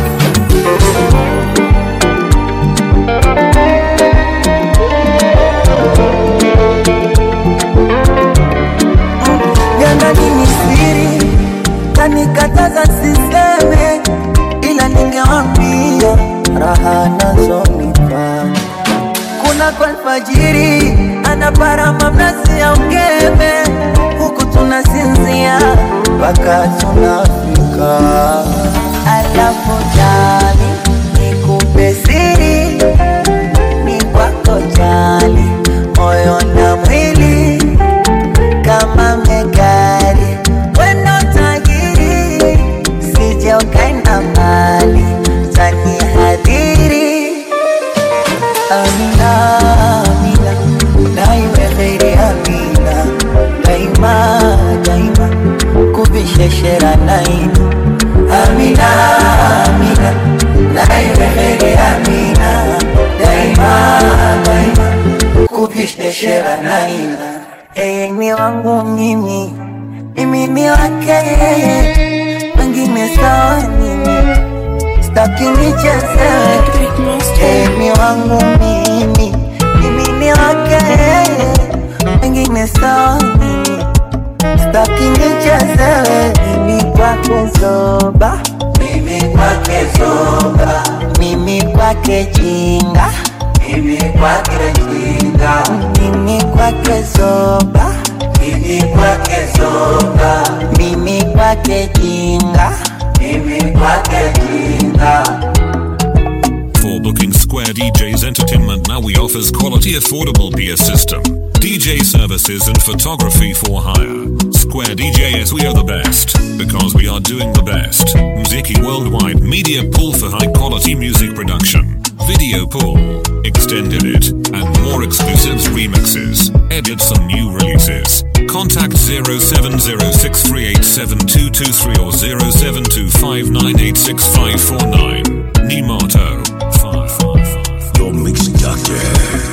Jana ni siri kanikataza siseme, ila ningewambia raha nazonipa. Kuna kwa alfajiri anaparama mnazi ya ungeme, huku tunasinzia mpaka tunafika. Alafu jali nikupe siri, ni kwako jali, moyo na mwili kama megari weno tajiri sije ukaenda mbali tani hadhiri amina amina naiwe kheri amina daima daima kubisheshera naina amina amina naiwe kheri amina daima daima kubisheshera naina yeye ni wangu mimi, mimi ni wake yeye, wengine sawa mimi, staki nichezewe. Yeye ni wangu mimi, mimi ni wake yeye, wengine sawa mimi, staki nichezewe. Mimi kwake zoba, mimi kwake zoga, mimi kwake jinga, mimi kwake jinga, mimi kwake zoga, mimi kwake zoga, mimi kwake jinga, mimi kwake jinga. For booking Square DJs Entertainment now we offers quality affordable beer system, DJ services and photography for hire. Square DJs we are the best because we are doing the best. Mziki Worldwide Media Pool for high quality music production. Video pool, extended it, and more exclusives remixes, edits and new releases. Contact 0706387223 or 0725986549. Nimato. Your mix doctor.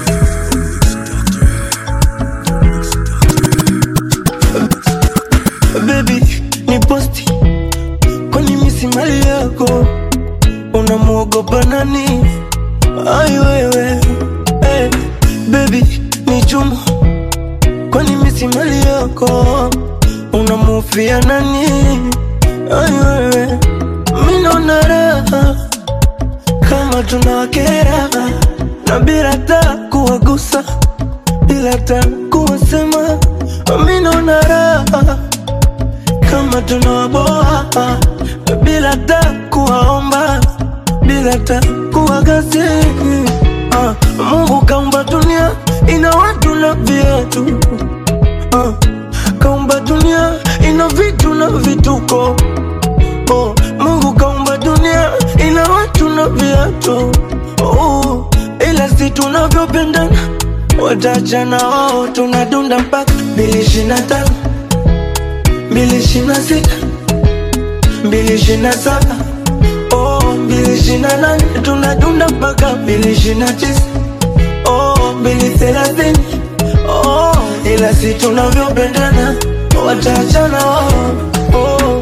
baby ni posti kwani misi mali yako unamwogopa nani ai wewe hey, baby ni chuma kwani misi mali yako unamufia nani ai wewe minona raha kama tunawakera na bila ta kuwagusa bila ta kuwasema minona raha kama tunawaboa bila ta kuwaomba bila ta kuwagasi uh, Mungu kaumba dunia ina watu na viatu uh, kaumba dunia ina vitu na vituko oh, Mungu kaumba dunia ina watu na viatu oh, ila si tunavyopendana watachana wao tunadunda mpaka mbili ishirini na tano mbili ishirini na sita mbili ishirini na saba oh, mbili ishirini na nane tunadunda mpaka mbili ishirini na tisa oh, mbili thelathini oh, ila si tunavyopendana wataachana wao oh.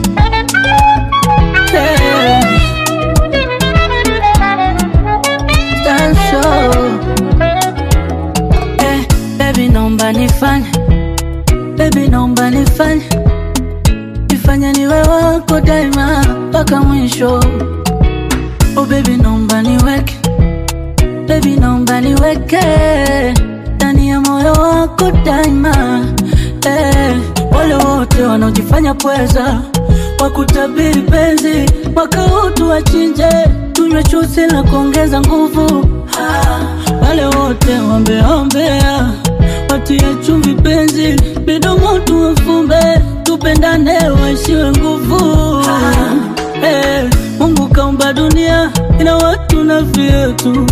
Yeah. Stand so. Eh, baby naomba nifanye baby naomba nifanye nifanye niwe wako daima mpaka mwisho oh baby naomba niweke baby naomba niweke ndani ya moyo wako daima eh, wale wote wanaojifanya pweza wakutabiri penzi mwaka huu tuwachinje tunywe chuzi la kuongeza nguvu ah, wale wote wambeombea watie chumvi penzi midomo tuwafumbe tupendane waishiwe nguvu ah, eh, Mungu kaumba dunia ina watu na vyetu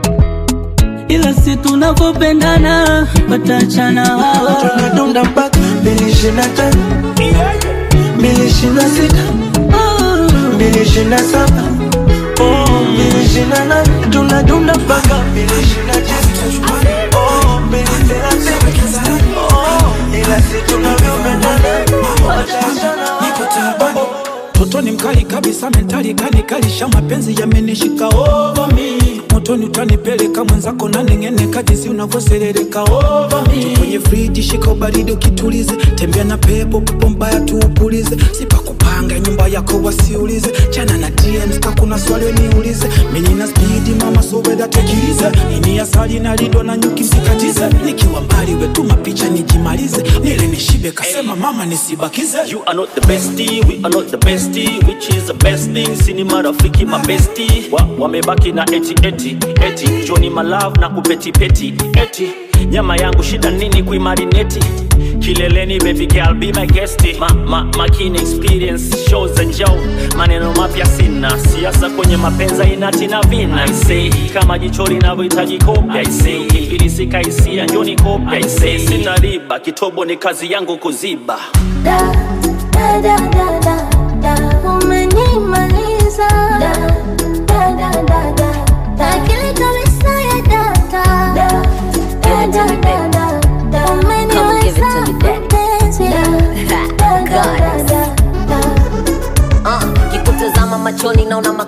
ila si tunavyopendana watachana wao tunadunda mpaka mbili ishirini na tano mbili ishirini na sita mbili ishirini na saba oh, mbili ishirini na nane tunadunda mpaka mbili ishirini na tisa oh, mbili thelathini oh, ila si tunavyopendana watachana wao Totoni mkali kabisa mentali kanikalisha mapenzi yamenishika over me motoni utanipeleka mwenzako na neng'eneka jinsi unavyoserereka over me kwenye friji shika ubaridi ukitulize tembea na pepo pepo mbaya tuupulize sipakupanga nyumba yako wasiulize chana na DMs ka kuna swali niulize mimi na speed mama so weda tekilize ini asali na lindo na nyuki msikatize nikiwa mbali wetuma picha nijimalize nile nishibe kasema mama nisibakize You are not the bestie, we are not the bestie, which is the best thing. Sini marafiki mabesti wa, wamebaki na eti eti eti Johnny malove na kupeti peti eti nyama yangu shida nini kuimarineti kileleni baby girl be my guest ma, ma, makini experience shows and joe maneno mapya sina siasa kwenye mapenza inati na vina I say kama jicho linavyohitaji kopya I say ukifilisika hisia njoni kopya I say sina riba kitobo ni kazi yangu kuziba da da da da da da umenimaliza da da da da da da akili kabisa ya data da da da da da da umeniweza mpenzi da da da da da Uh, kikutazama machoni naona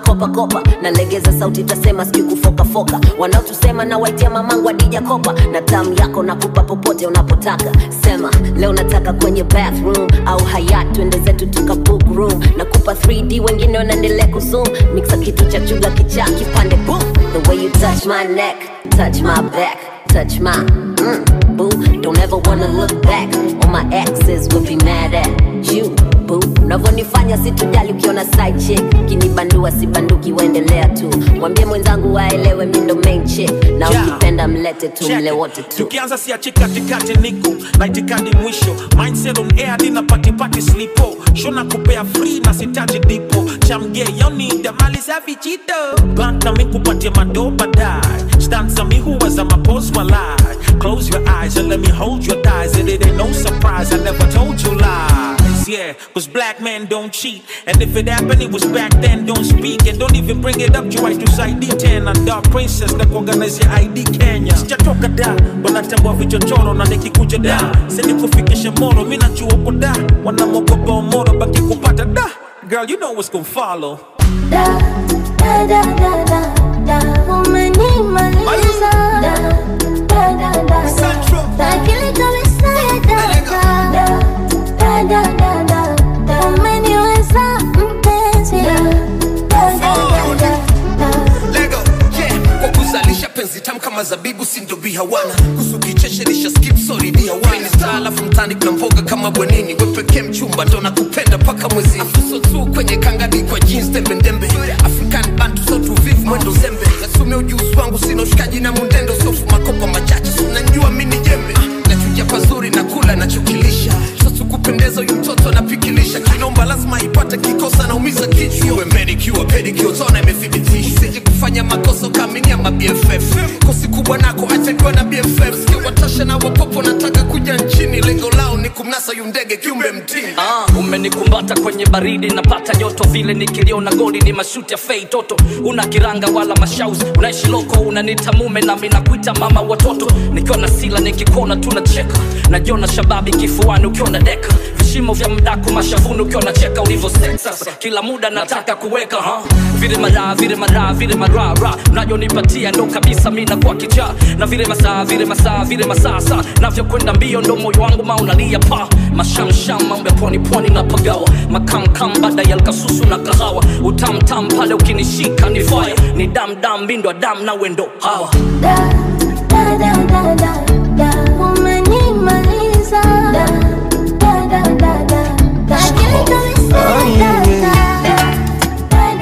makopa kopa nalegeza sauti tasema sijui kufokafoka wanaotusema na waitia mamangu adija kopa na tamu yako nakupa popote unapotaka sema leo nataka kwenye bathroom au hayat twende zetu tuka book room nakupa 3d wengine wanaendelea kuzoom mixa kitu cha chuga kichaa kipande boom the way you touch my neck touch my back touch my mm, boo don't ever wanna look back all my exes will be mad at you boo unavyonifanya situjali ukiona side chick kinibandua sibanduki waendelea tu mwambie mwenzangu waelewe mi ndo main chick na Yeah. ukipenda mlete tu mle wote tu tukianza siachi katikati niko na itikadi mwisho mindset on air dina patipati slipo shona kupea free na sitaji dipo chamge yonida mali safi chito banka mi kupatia mado baadaye stanza mi huwa za mapos walai close your eyes and let me hold your thighs and it ain't no surprise I never told you lies yeah cause black men don't cheat and if it happened it was back then don't speak and don't even bring it up juu I do side D10 and dark princess na kuorganize ya ID Kenya sijatoka da wanatambua vichochoro na nikikuja da sini kufikisha moro mi najua uko da wanamwogopa omoro baki kupata da girl you know what's gonna follow Da, da, da, da, da, da, umenimaliza. Da, da, da, da, da, akili kabisa ya dada. Da, da, da, da, da, da, umeniweza mpenzi. Da, da, da, da, da, da. lego yeah kwa kuzalisha penzi tamu kama zabibu sindo bihawana kusu kichesherisha skip sorry dihawana star alafu mtani kuna mboga kama bwenini we pekee mchumba ndo nakupenda paka mwezi afuso tu kwenye kangadi kwa jeans tembe ndembe african bantu so tuvivu mwendo zembe nasumia ujuzi wangu sina ushikaji na mundendo sofu makopa machache sunanjua mini jembe nachuja pazuri na kula nachokilisha sosu kupendeza huyu mtoto anapikilisha kinomba lazima ipate kikosa naumiza kichwa iwe manicure pedicure tona imethibitisha sije kufanya makosa ukaaminia ma BFF kosi kubwa nako achajua na BFF sikia watasha na wapopo nataka kuja nchini lengo lao ni kumnasa yu ndege kiumbe mtini Ah, umenikumbata kwenye baridi napata joto vile nikiliona goli ni mashuti ya fei toto una kiranga wala mashauzi unaishi loko unanita mume nami nakuita mama watoto nikiwa na sila nikikona tunacheka najiona shababi kifuani ukiwa na deka vishimo vya mdaku mashavuni ukiwa nacheka ulivyo sasa kila muda nataka kuweka ha? vile maraa vile maraa vile marara unajonipatia ndo kabisa mi nakuwa kichaa na vile masaa vile masaa vile masasa navyokwenda mbio ndo moyo wangu maunalia pa mashamsham mambo ya pwani pwani na pagawa makamkam baada ya lkasusu na kahawa utamtam pale ukinishika ni fire ni damdam mbindwa dam na wendo hawa Da, da, da, da, da, umenimaliza. Da, da, da, da, da, da, akili kabisa ya dada. Da,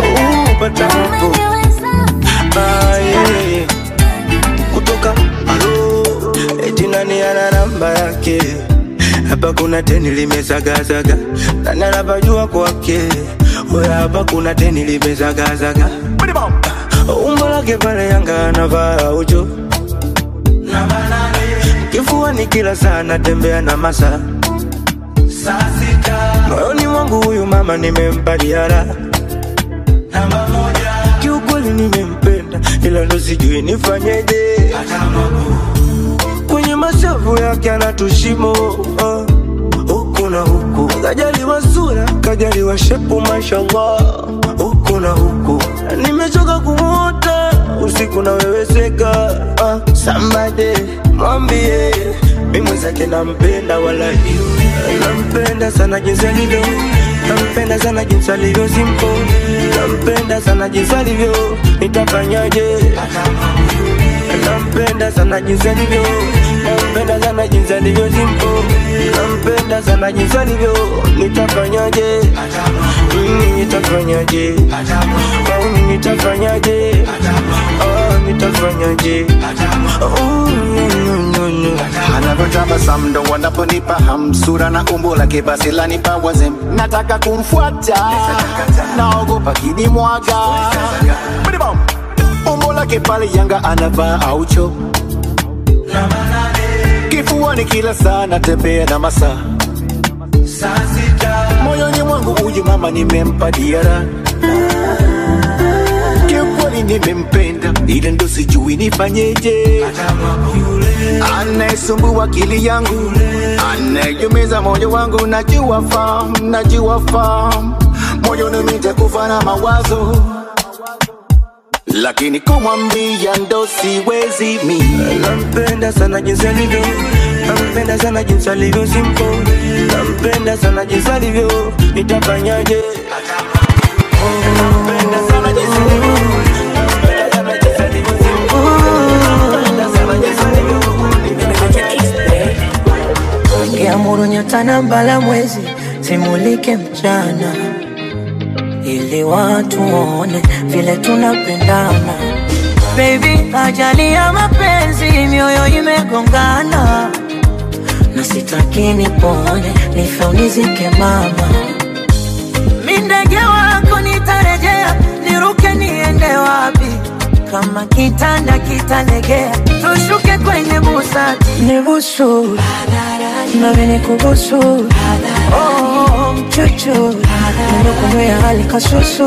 da, da, da, da, umeniweza Ah, yeah, yeah. kutoka alo eti nani ana namba yake hapa kuna teni limezagazaga nani anapajua kwake oya hapa kuna teni limezagazaga umbo lake pale yanga anavaa ucho kifuani kila saa natembea na masa moyoni mwangu huyu mama nimempa diara kiukweli nimempenda ila ndo sijui nifanyeje kwenye mashavu yake anatushimo uh, huku na huku kajaliwa sura kajaliwa shepu mashallah huku na huku nimechoka kumwota usiku naweweseka uh, sambade mwambie mi mwenzake nampenda wala nampenda sana jinsi alivyo nampenda sana jinsi alivyo simpo nampenda sana jinsi alivyo nitafanyaje nampenda sana jinsi alivyo nampenda sana jinsi alivyo simpo nampenda sana jinsi alivyo nitafanyaje Mm, nitafanyaje Mm, nitafanyaje Oh, nitafanyaje Oh, no, no, no, no. anavyotabasamu ndo wanaponipa ham sura na umbo lake basi lanipa wazem nataka kumfuata naogopa kinimwaga Bidibom. umbo lake pale yanga anavaa aucho kifuani kila saa natembea na masaa moyoni mwangu huyu mama nimempa diara kiukweli nimempenda ile ndo sijui nifanyeje anayesumbua akili yangu anayejumiza moyo wangu najua fam najua fam moyoni nitakufa na mawazo lakini kumwambia ndo siwezi mi nampenda sana jinsi alivyo nampenda sana jinsi alivyo simple nampenda sana jinsi alivyo nitafanyaje nampenda sana jinsi alivyo nampenda sana jinsi alivyo simple nampenda sana jinsi alivyo Ningeamuru nyota na mbala mwezi zimulike mchana, ili watu waone vile tunapendana. Baby, ajali ya mapenzi, mioyo imegongana, na sitaki nipone, nife unizike mama. Mi ndege wako nitarejea, niruke niende wapi? Kama kitanda kitalegea, tushuke kwenye busati, nibusu nami nikubusu, oh, mchuchu, nimekunywa hali kasusu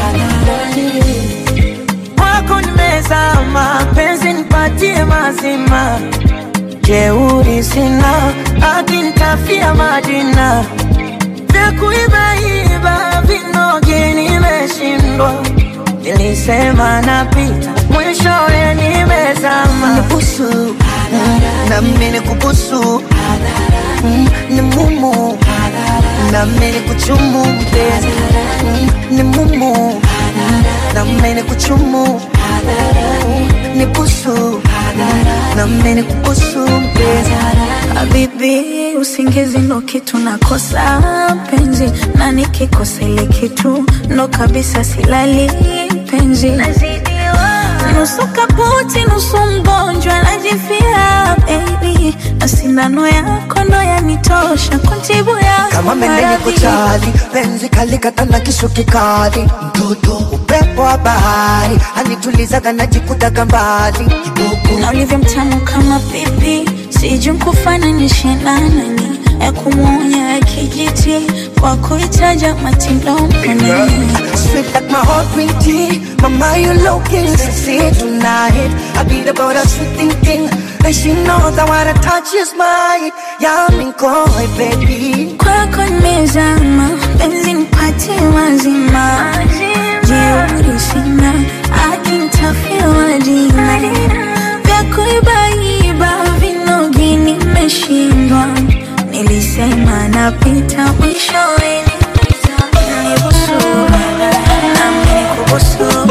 kwako nimezama, penzi nipatie mazima, jeuri sina, hadi nitafia Madina, vya kuibaiba vinoge nimeshindwa, nilisema napita, mwishowe nimezama. Nibusu, na mimi nikubusu, Mm, ni mumu, na mimi nikuchumu mpenzi, Mm, ni mumu, na mimi nikuchumu, ni busu, na mimi nikubusu mpenzi. Habibi, usingizi ndo kitu nakosa penzi, na nikikosa ile kitu ndo kabisa silali penzi. Nusu kaputi, nusu mgonjwa, najifia baby, na sindano yako ndo yanitosha kuntibu yako kama mendeni maradhi. kuchali penzi kalikatana kisu kikali mtoto upepo wa bahari anitulizaga najikutaga mbali na ulivyo mtamu kama pipi, sijui nkufananishe na nani, ya kumwonya ya kijiti kwa kuitaja matilomani Sweet like my heart green tea Mama you looking sexy tonight I beat about a sweet thing thing And she knows that what I touch is mine Yeah I'm in koi baby kwako nimezama, penzi nipatie mazima, jeuri sina, akinitafia jina vya kuibaiba vinogi nimeshindwa, nilisema napita mwishowe nibusu, nami nikubusu,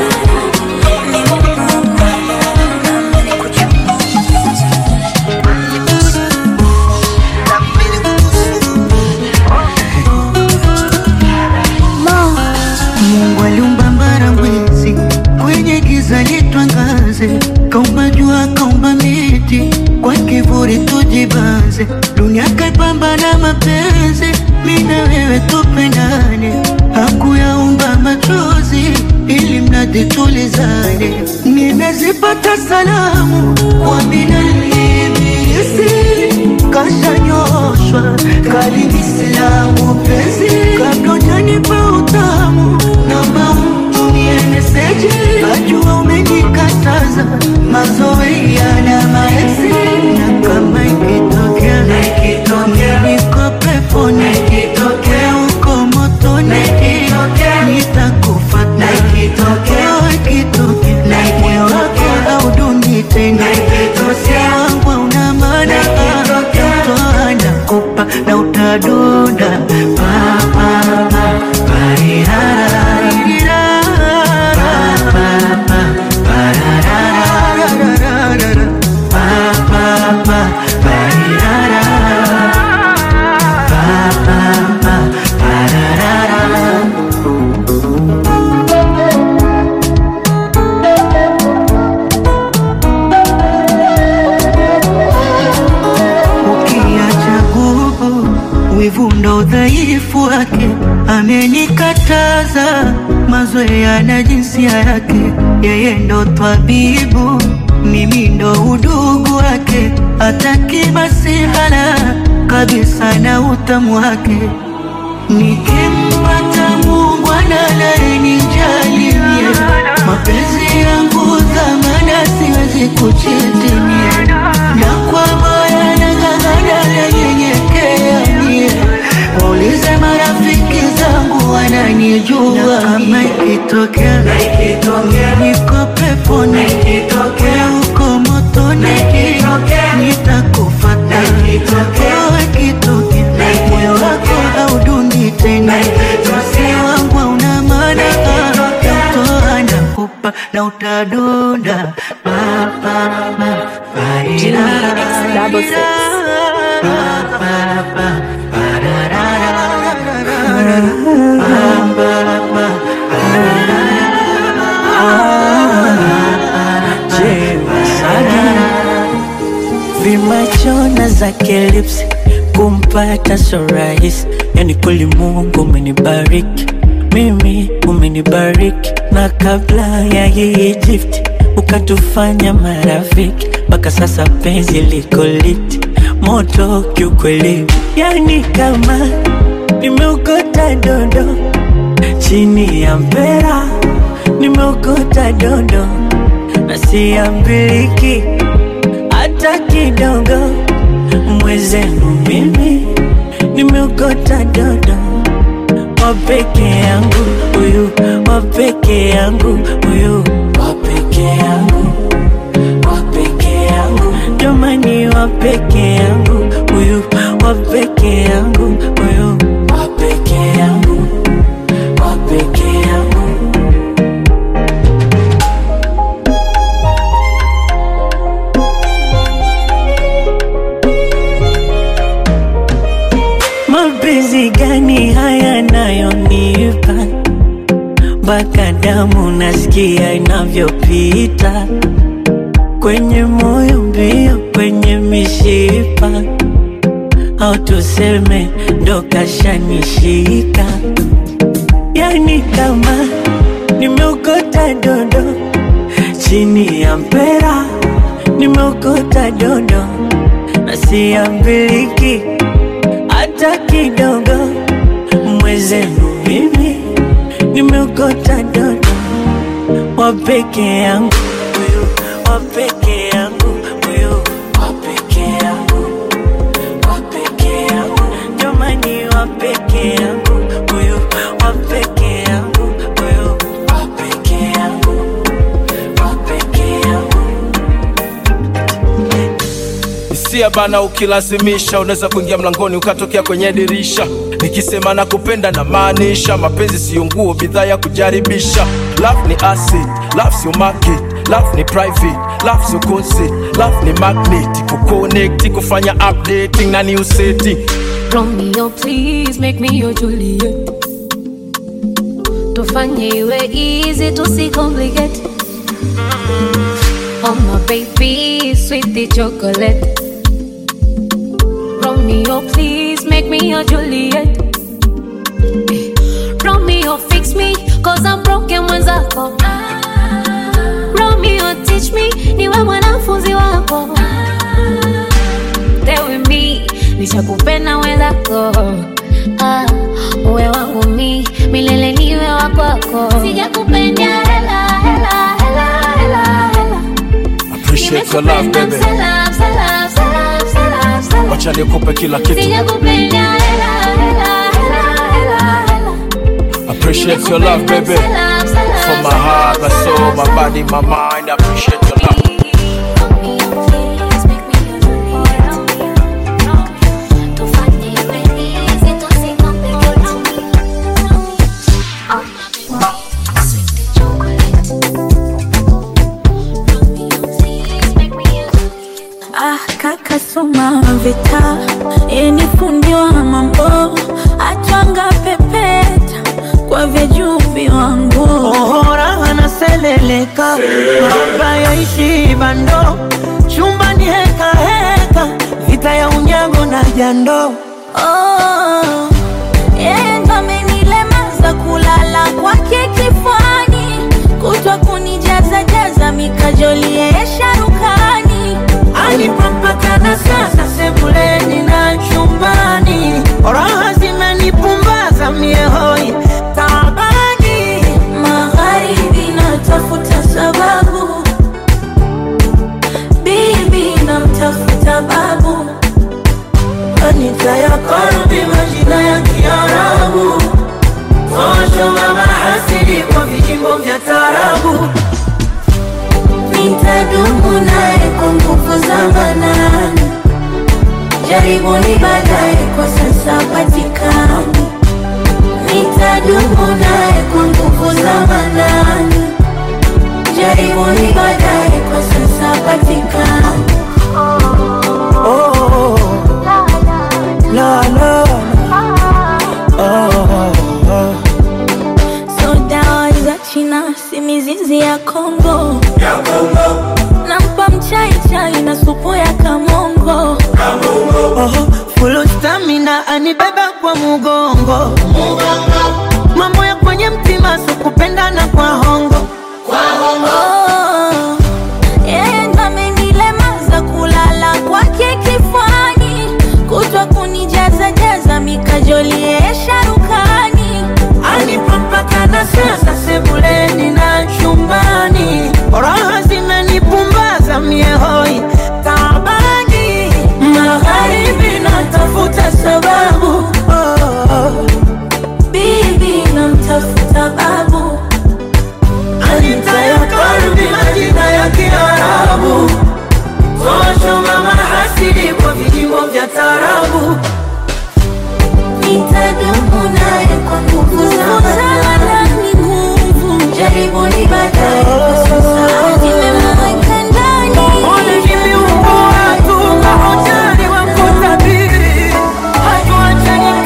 Mungu aliumba mbara mwezi kwenye giza litwangaze, kaumba jua, kaumba miti kwa kivuli tujibanze, dunia kaipamba na mapenzi, mimi na wewe tupendane, hakuyaumba machozi ili mradi tulizane. Nimezipata salamu kwa minalibilisi kashanyoshwa karibu Islamu penzi kabla hujanipa utamu naomba umtumie meseji najua umenikataza mazoea na maesi na kama ikitokea niko peponi uko motoni nitakufata Oh, ikitokea moyo wako hauduni tena Moyo wangu hauna maana Toa nakupa na utadunda Pa, pa, pa, parirara. Pa, pa, pa, pararara. Pa, pa, pa, parirara. Pa, pa, pa, pararara. ukiacha gubu wivu ndo udhaifu wake amenikataza mazoea na jinsia yake yeye ndo twabibu mimi ndo udugu wake ataki masihala kabisa na utamu wake nikimpata Mungu analenijali mapenzi yangu dhamana siwezi kuchitimia na kwa moyo nang'ang'ana nanyenyekea mie waulize marafiki zangu wanani utadunda pa, pa, pa, parira, double six. pa, pa, pa, pararara, pa, pa, pa, Je, Saga vimachona zake lips kumpata so rahisi, yani kweli Mungu umenibariki mimi, umenibariki na kabla ya hii gift ukatufanya marafiki, mpaka sasa penzi liko liti moto kiukweli, yani kama nimeokota dondo chini ya mpera, nimeokota dondo na siambiliki hata kidogo. Mwezenu mimi nimeokota dodo wa peke yangu huyu, wa peke yangu huyu, wa peke yangu, wa peke yangu, jamani, wa peke yangu huyu, wa peke yangu huyu, wa peke yangu, wa peke yangu. Mapenzi gani haya nayonipa mpaka damu nasikia inavyopita kwenye moyo mbio, kwenye mishipa, au tuseme ndo kashanishika, yani kama nimeokota dondo chini ya mpera, nimeokota dondo na siambiliki hata kidogo. Mwezenu mimi nimeokota dodo wa peke yangu huyu, wa peke yangu huyu, wa peke yangu, wa peke yangu, jamani, wa peke yangu huyu, wa peke yangu huyu, wa peke yangu, wa peke yangu. hisia bana, ukilazimisha unaweza kuingia mlangoni ukatokea kwenye dirisha. Nikisema na kupenda na maanisha, mapenzi siyo nguo, bidhaa ya kujaribisha. Love ni acid, love sio market, love ni private, love sio concert, love ni magnet, kuconnect, kufanya updating na new setting. Romeo, please make me your Juliet. Tufanye iwe easy, tusicomplicate. Oh my baby, sweetie chocolate. Romeo, please make me your Juliet. Eh, Romeo, fix me, cause I'm broken mwenzako. Romeo, teach me, niwe mwanafunzi wako. Stay with me, nishakupenda mwenzako. Ah, uwe wangu mi, milele niwe wakwako. Sijakupenda hela, hela, hela, hela, hela. Appreciate your love baby, Salam, salam, salam, salam, salam. wacha nikupe kila kitu. Sijakupenda hela, hela, hela, hela, hela. Appreciate your love baby, Salam, salam, from my heart, my soul, my body, my mind. Appreciate your love. Tufanye iwe easy, tusicomplicate. Oh my baby, sweetie chocolate. Romeo, please make me your Ah, kaka soma vita yeni fundi wa mambo atwanga pepeta kwa vyeju viwangu ohora anaseleleka maba yaishi bando chumbani heka heka vita ya unyago na jando oh, yeye ndo amenilemaza kulala kwake kifani kutwa kunijaza jaza mikajoli yeye sharukani alipopakana sasa sebuleni na chumbani raha zimenipumbaza miehoi tabani magharibi natafuta sababu bibi namtafuta babu kanisa ya korbi majina ya kiarabu toshoma mahasidi kwa vijimbo vya tarabu nitadumu naye kwa nguvu za manani jaribuni baadaye kwa sasa patikani nitadumu naye kwa nguvu za manani jaribuni baadaye, kwa sasa patikani. Oh, la la. Oh, oh. So dawa za China si mizizi ya Kongo, nampa mchai chai na supu ya kamongo. Oho, full stamina anibeba kwa mugongo mambo ya kwenye mtima sikupendana kwa hongo Oh, yeye ndo amenilemaza kulala kwake kifani, kutwa kunijaza jaza mikajolie sharukani. anipa mpaka na sasa sebuleni na chumbani raha zimenipumbaza miehoi tabani magharibi natafuta sababu oh, oh. Bibi namtafuta babu, anitayo kalbi majina ya kiarabu toshoma mahasidi kwa vijimbo vya tarabu nitadumu naye kwa nguvu za ndani, nguvu jaribuni baadaye, kwa sasa nimemweka ndani. Ole vimeumbo watu mahoteli wa kutabiri hatuachani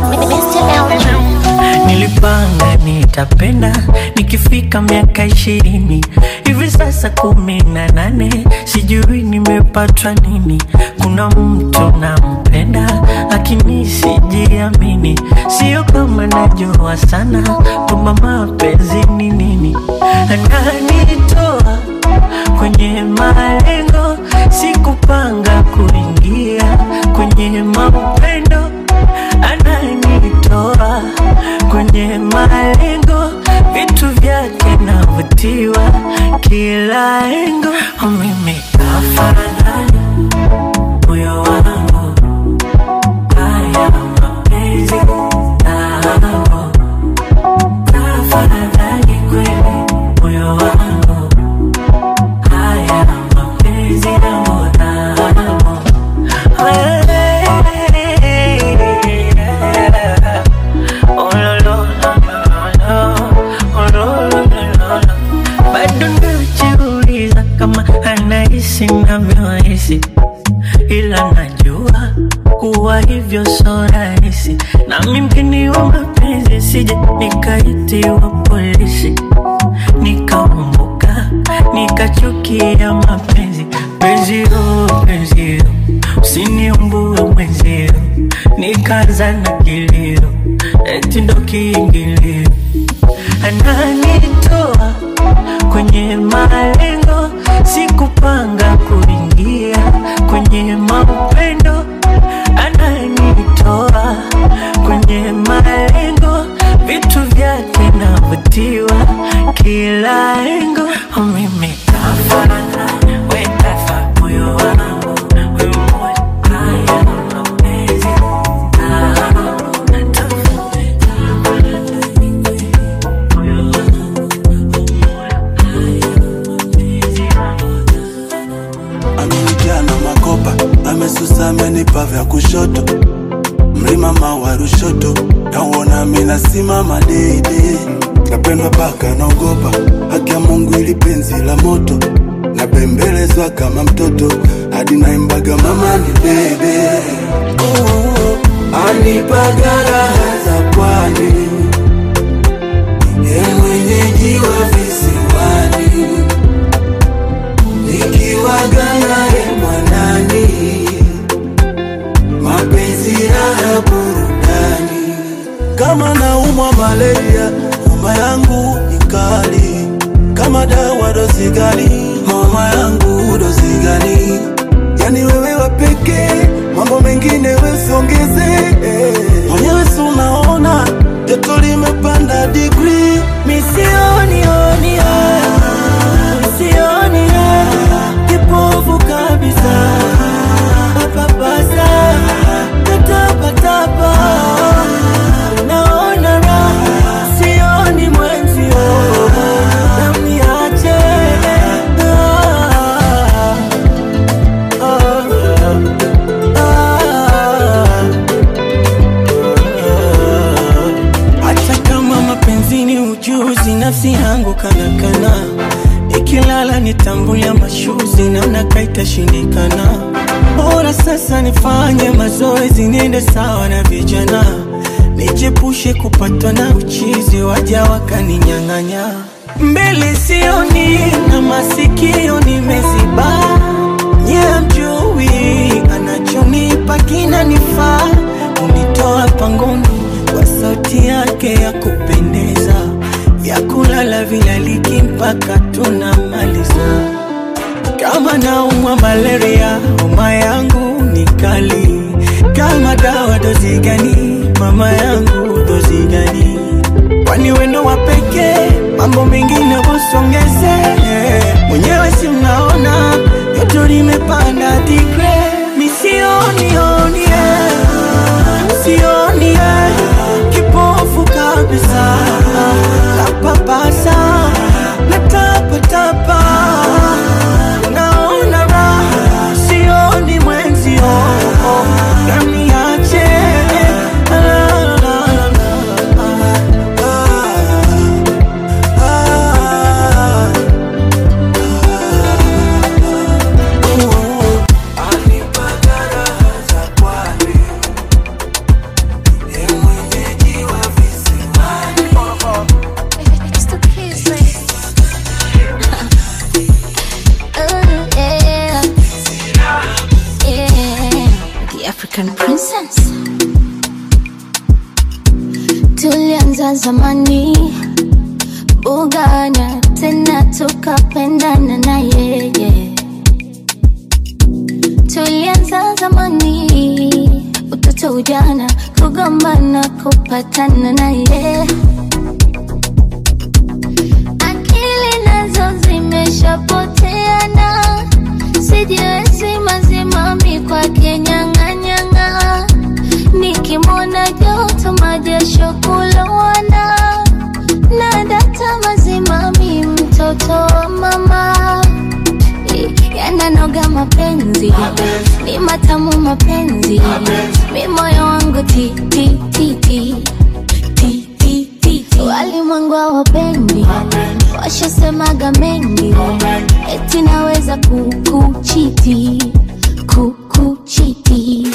Nilipanga nitapenda nikifika miaka ishirini hivi sasa kumi na nane sijui nimepatwa nini. Kuna mtu nampenda lakini sijiamini, sio kama najua sana kwamba mapenzi ni nini. Ananitoa kwenye malengo, sikupanga kuingia kwenye maupendo ananitoa kwenye malengo, vitu vyake navutiwa kila engo. Mimi afadhali moyo wangu haya mapenzi nao, afadhali kweli moyo wangu haya mapenzi nao nao bado najiuliza kama anahisi navyohisi, ila najua kuwa hivyo so rahisi, nami mgeni wa mapenzi, sije nikaitiwa polisi nikaumbuka nikachukia mapenzi penzio penzio usiniumbue mwenzio nikaanza na kilio eti ndo kiingilio ananitoa kwenye malengo sikupanga kuingia kwenye maupendo ananitoa kwenye malengo vitu vyake navutiwa kila engo mimi kafana wekafa moyo wangu wewe haya mapenzi amenijaa na makopa amesusa amenipa vya kushoto mlima mawa Rushoto nauona mina simama deidei napendwa paka naogopa haki ya Mungu ili penzi la moto nabembelezwa kama mtoto hadi naimbaga mama ni bebe anipaga raha za pwani ye mwenyeji wa visiwani nikiwaga naye mwanani mapenzi raha burudani kama naumwa malaria mama yangu ni kali kama dawa dozi gani mama yangu dozi gani yani wewe wa pekee mambo mengine wesiongeze mwenyewe si unaona joto limepanda digri misionionio misionio kipofu kabisa papapasa tatapatapa naona raha sioni mwenzio namiache hata kama mapenzi ni ujuzi nafsi yangu kanakana itashindikana. Bora sasa nifanye mazoezi, niende sawa na vijana, nijepushe kupatwa na uchizi, waja wakaninyang'anya. Mbele sioni na masikio nimeziba, nye mjui anachonipa kinanifaa, unitoa pangoni kwa sauti yake ya kupendeza, ya kulala vilaliki mpaka tunamaliza. Kama naumwa malaria, homa yangu ni kali. Kama dawa dozi gani, mama yangu dozi gani? Kwani wendo wa pekee, mambo mengine usongeze. Mwenyewe si mnaona joto limepanda digre, misioni oni sioni eh, kipofu kabisa, napapasa natapatapa naona raha sioni mwenzio naniache la, la, la, It's the kids, baby. Ooh, yeah. Yeah. The African princess. Tulianza zamani bugana tena tukapendana na yeye. Tulianza zamani utoto ujana kugombana kupatana na yeye. akili nazo zimeshapoteana, sijiwezi mazimami kwake nyang'anyang'a, nikimwona joto majasho kulowana, na data mazimami mtoto wa mama yananoga mapenzi ni matamu mapenzi mi moyo wangu ti ti ti ti ti ti ti ti walimwengu hawapendi washasemaga mengi eti naweza kukuchiti kukuchiti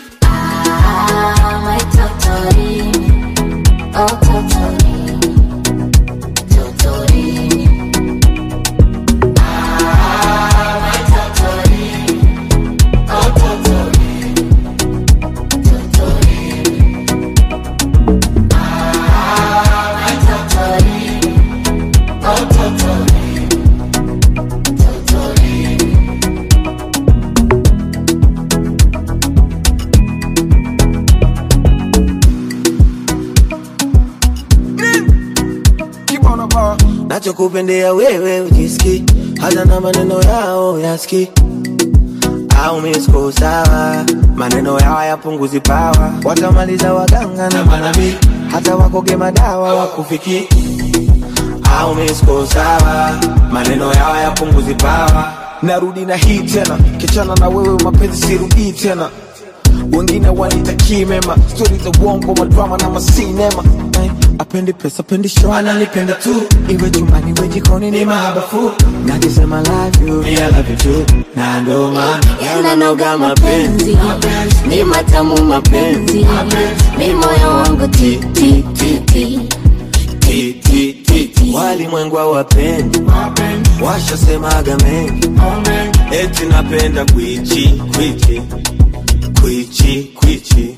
Ah, my totori, oh totori, totori. Ah, my totori, oh totori, totori. Ah, my totori, oh totori, totori. nachokupendea wewe ujiski hata na maneno yao yaski au misko sawa maneno yao yapunguzi pawa watamaliza waganga na manabii hata wakoge madawa wakufiki au misko sawa maneno yao yapunguzi pawa narudi na hii tena kichana na wewe mapenzi sirudii tena wengine wanitakii mema stori za uongo madrama na masinema Eh, apendi pesa apendi show wananipenda tu iwe chumbani iwe jikoni ni mahabafu nakisema love you me I love you too na ndo maana yananoga mapenzi ni matamu mapenzi mi moyo wangu ti ti ti ti ti ti ti ti walimwengu hawapendi washasemaga mengi eti napenda kwichi kwichi kwichi kwichi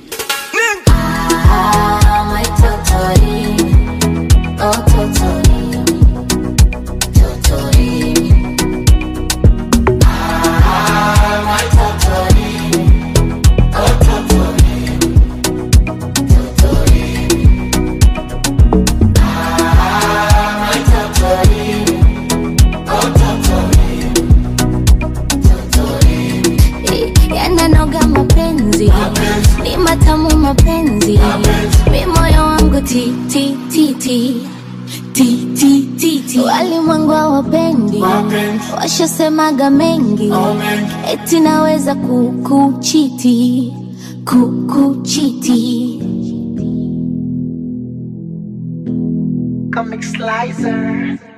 Ah, my totori, oh totori, totori. Ah, my totori, oh totori, totori. Ah, my totori, oh totori, totori. yananoga mapenzi ni matamu mapenzi mi moyo wangu ti ti ti ti ti ti ti ti walimwengu hawapendi washasemaga mengi eti naweza kukuchiti kukuchiti Comic Slicer.